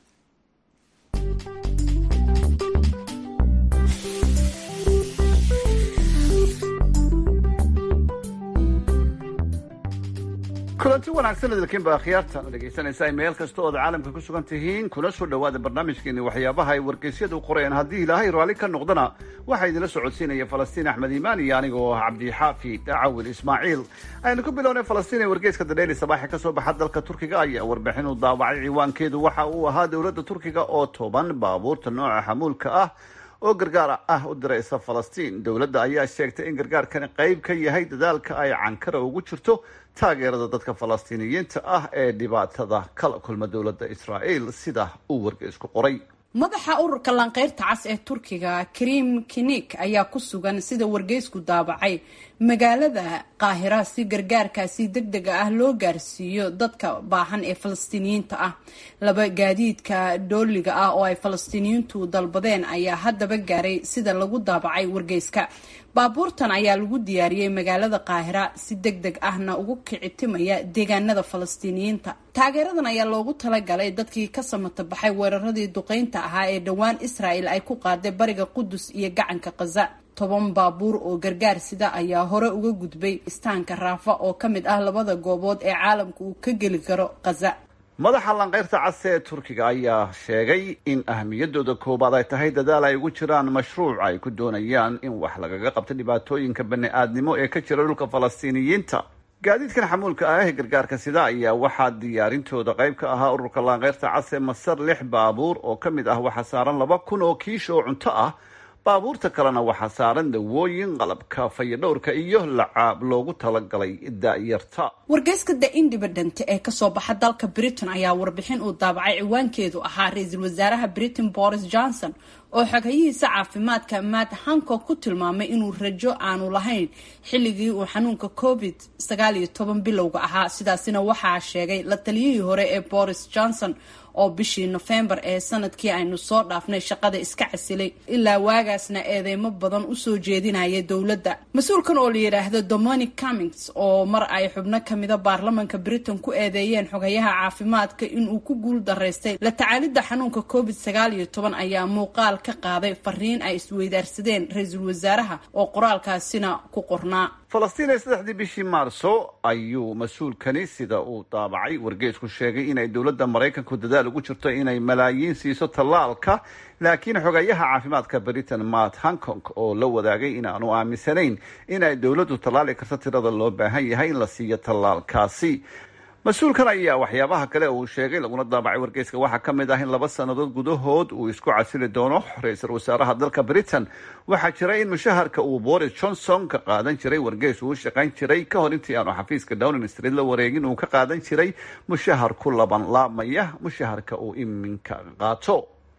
kulanti wanaagsan idilkiinba akhyaartan dhegaysanaysaa meel kasta ood caalamka ku sugan tihiin kuna soo dhowaada barnaamijkeeni waxyaabaha ay wargeysyadu qoreen haddii ilaahay raalli ka noqdana waxaa idinla socodsiinaya falastiin axmed iimaan iyo aniga oo ah cabdixaafid cawil ismaaciil aynu ku bilownay falastiin ee wargeyska dadheyli sabaaxi ka soo baxa dalka turkiga ayaa warbixin u daawacay ciwaankeedu waxa uu ahaa dowladda turkiga oo toban baabuurta nooca xamuulka ah oo gargaar ah u diraysa falastiin dowladda ayaa sheegtay in gargaarkani qayb ka yahay dadaalka ay cankara ugu jirto taageerada dadka falastiiniyiinta ah ee dhibaatada kala kulma dowladda israa'iil sida uu wargeysku qoray madaxa ururka lanqeyrta cas ee turkiga krim kinik ayaa ku sugan sida wargeysku daabacay magaalada qaahira si gargaarkaasi deg dega ah loo gaarsiiyo dadka baahan ee falastiiniyiinta ah laba gaadiidka dooliga ah oo ay falastiiniyiintu dalbadeen ayaa haddaba gaaray sida lagu daabacay wargeyska baabuurtan ayaa lagu diyaariyey magaalada qaahira si deg deg ahna ugu kicitimaya deegaanada falastiiniyiinta taageeradan ayaa loogu talagalay dadkii ka samata baxay weeraradii duqeynta ahaa ee dhowaan israel ay ku qaaday bariga qudus iyo gacanka khaza toban baabuur oo gargaar sida ayaa hore uga gudbay istaanka raafa oo ka mid ah labada goobood ee caalamka uu ka geli karo khaza madaxa lanqeyrta cas ee turkiga ayaa sheegay in ahmiyadooda koowaad ay tahay dadaal ay ugu jiraan mashruuc ay ku doonayaan in wax lagaga qabto dhibaatooyinka bani-aadnimo ee ka jira dhulka falastiiniyiinta gaadiidkan xamuulka ah ee gargaarka sida ayaa waxaa diyaarintooda qayb ka ahaa ururka lanqeyrta cas ee masar lix baabuur oo ka mid ah waxaa saaran laba kun oo kiish oo cunto ah baabuurta kalena waxaa saaran dawooyin qalabka fayadhowrka iyo lacaab loogu talagalay da-yarta wargeyska the independent ee kasoo baxa dalka britain ayaa warbixin uu daabacay ciwaankeedu ahaa ra-iisul wasaaraha britain boris johnson oo xogayihiisa caafimaadka matt hancock ku tilmaamay inuu rajo aanu lahayn xilligii uu xanuunka covid sagaal iyo toban bilowga ahaa sidaasina waxaa sheegay la taliyihii hore ee boris johnson oo bishii nofembar ee sanadkii aynu soo dhaafnay shaqada iska casilay ilaa waagaasna eedeymo badan usoo jeedinaya dowladda mas-uulkan oo la yidhaahdo dominic cummings oo mar ay xubno kamida baarlamanka britain ku eedeeyeen xogayaha caafimaadka inuu ku guul daraystay la tacaalidda xanuunka covid sagaal iyo toban ayaa muuqaal ka qaaday fariin ay isweydaarsadeen ra-iisul wasaaraha oo qoraalkaasina ku qornaa falastiin ee saddexdii bishii maarso ayuu mas-uulkani sida uu daabacay wargeysku sheegay inay dowladda maraykanku dadaal ugu jirto inay malaayiin siiso tallaalka laakiin xogayaha caafimaadka britain matt hancock oo la wadaagay inaanu aaminsanayn inay dowladdu tallaali karto tirada loo baahan yahay in la siiyo tallaalkaasi mas-uulkan ayaa waxyaabaha kale uu sheegay laguna daabacay wargeyska waxaa ka mid ah in laba sannadood gudahood uu isku casili doono ra-iisul wasaaraha dalka britain waxaa jira in mushaharka uu boris johnson ka qaadan jiray wargeys uu shaqayn jiray ka hor intii aanu xafiiska downing street la wareegin uu ka qaadan jiray mushahar ku laban laabmaya mushaharka uu iminka qaato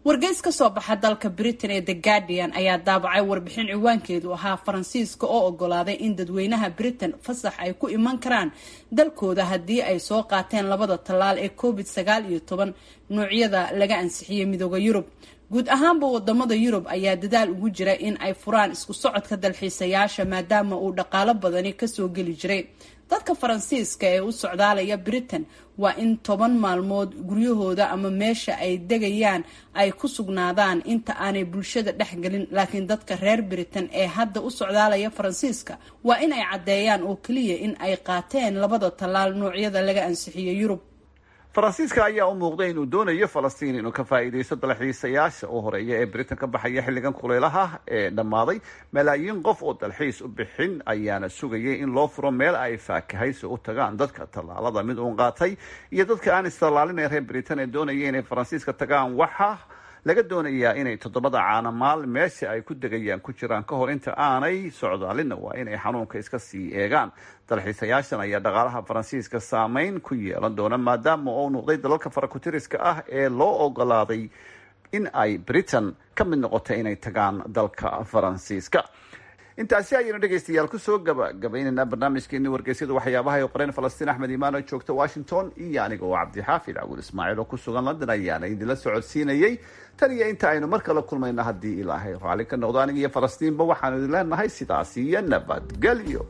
wargeys ka soo baxa dalka britain ee the guardian ayaa daabacay warbixin ciwaankeedu ahaa faransiiska oo ogolaaday in dadweynaha britain fasax ay ku iman karaan dalkooda haddii ay soo qaateen labada tallaal ee covid sagaal iyo toban noocyada laga ansixiyey midooda yurub guud ahaanba wadamada yurub ayaa dadaal ugu jira in ay furaan isku socodka dalxiisayaasha maadaama uu dhaqaalo badani kasoo geli jiray dadka faransiiska ee u socdaalaya britain waa in toban maalmood guryahooda ama meesha ay degayaan ay ku sugnaadaan inta aanay bulshada dhexgelin laakiin dadka reer britain ee hadda u socdaalaya faransiiska waa in ay caddeeyaan oo keliya in ay qaateen labada tallaal noocyada laga ansixiyo yurub faransiiska ayaa u muuqday inuu doonayo falastiin inuu ka faa'iidaysto dalxiisayaasha u horeeya ee britain ka baxaya xilligan kulaylaha ee dhammaaday malaayiin qof oo dalxiis u bixin ayaana sugayay in loo furo meel ay faakahaysi u tagaan dadka tallaalada mid uun qaatay iyo dadka aan istallaalin ee reer britain ee doonaya inay faransiiska tagaan waxa laga doonayaa inay toddobada caanamaal meesha ay ku degayaan ku jiraan ka hor inta aanay socdaalinna waa inay xanuunka iska sii eegaan dalxiisayaashan ayaa dhaqaalaha faransiiska saameyn ku yeelan doona maadaama uu noqday dalalka farakutiriska ah ee loo ogolaaday in ay britain ka mid noqoto inay tagaan dalka faransiiska intaasi ayaynu dhegaystayaal kusoo gabagabaynaynaa barnaamijkeeni wargeysyada waxyaabaha ay qoreen falastiin axmed imaan oo joogta washington iyo aniga oo cabdixaafid cawil ismaaciil oo ku sugan london ayaana idinla socodsiinayay tan iyo inta aynu mar kale kulmayna haddii ilaahay raalli ka noqdo aniga iyo falastiinba waxaanu idin leenahay sidaas iyo nabadgelyo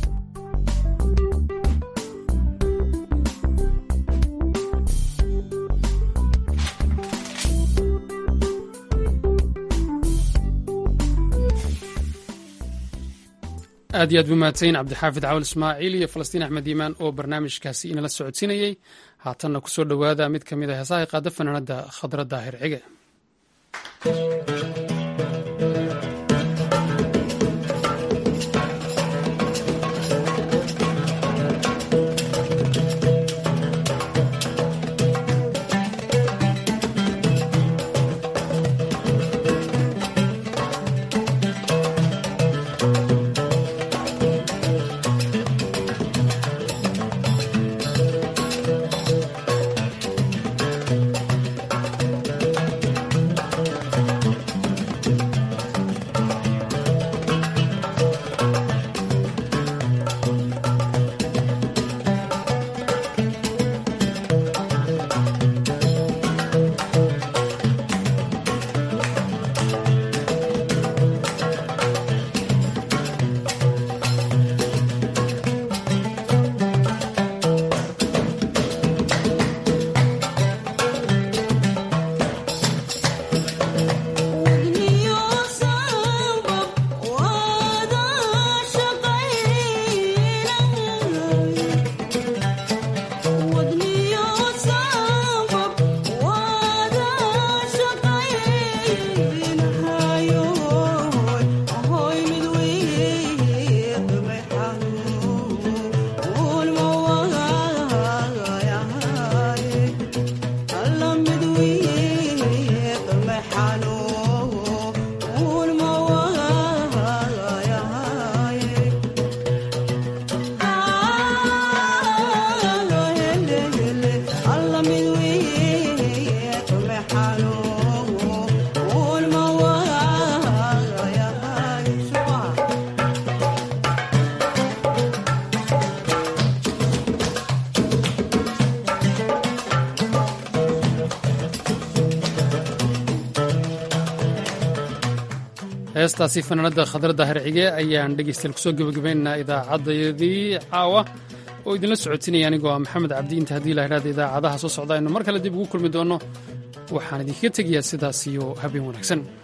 aad iyo aad bu mahadsayin cabdixaafid cawal ismaaciil iyo falastiin axmed iimaan oo barnaamijkaasi inala socodsiinayey haatanna kusoo dhowaada mid ka mid a heesaha qaada fanaanada khadra daahir cige heestaasi fanaanada khadradda harcige ayaan dhegaystayaal kusoo gebagabaynaynaa idaacaddayadii caawa oo idinla socodsiinaya anigoo ah maxamed cabdi inta haddii la idhahda idaacadaha soo socda aynu mar kale dib ugu kulmi doonno waxaan idinkaga tegayaa sidaas iyo habeen wanaagsan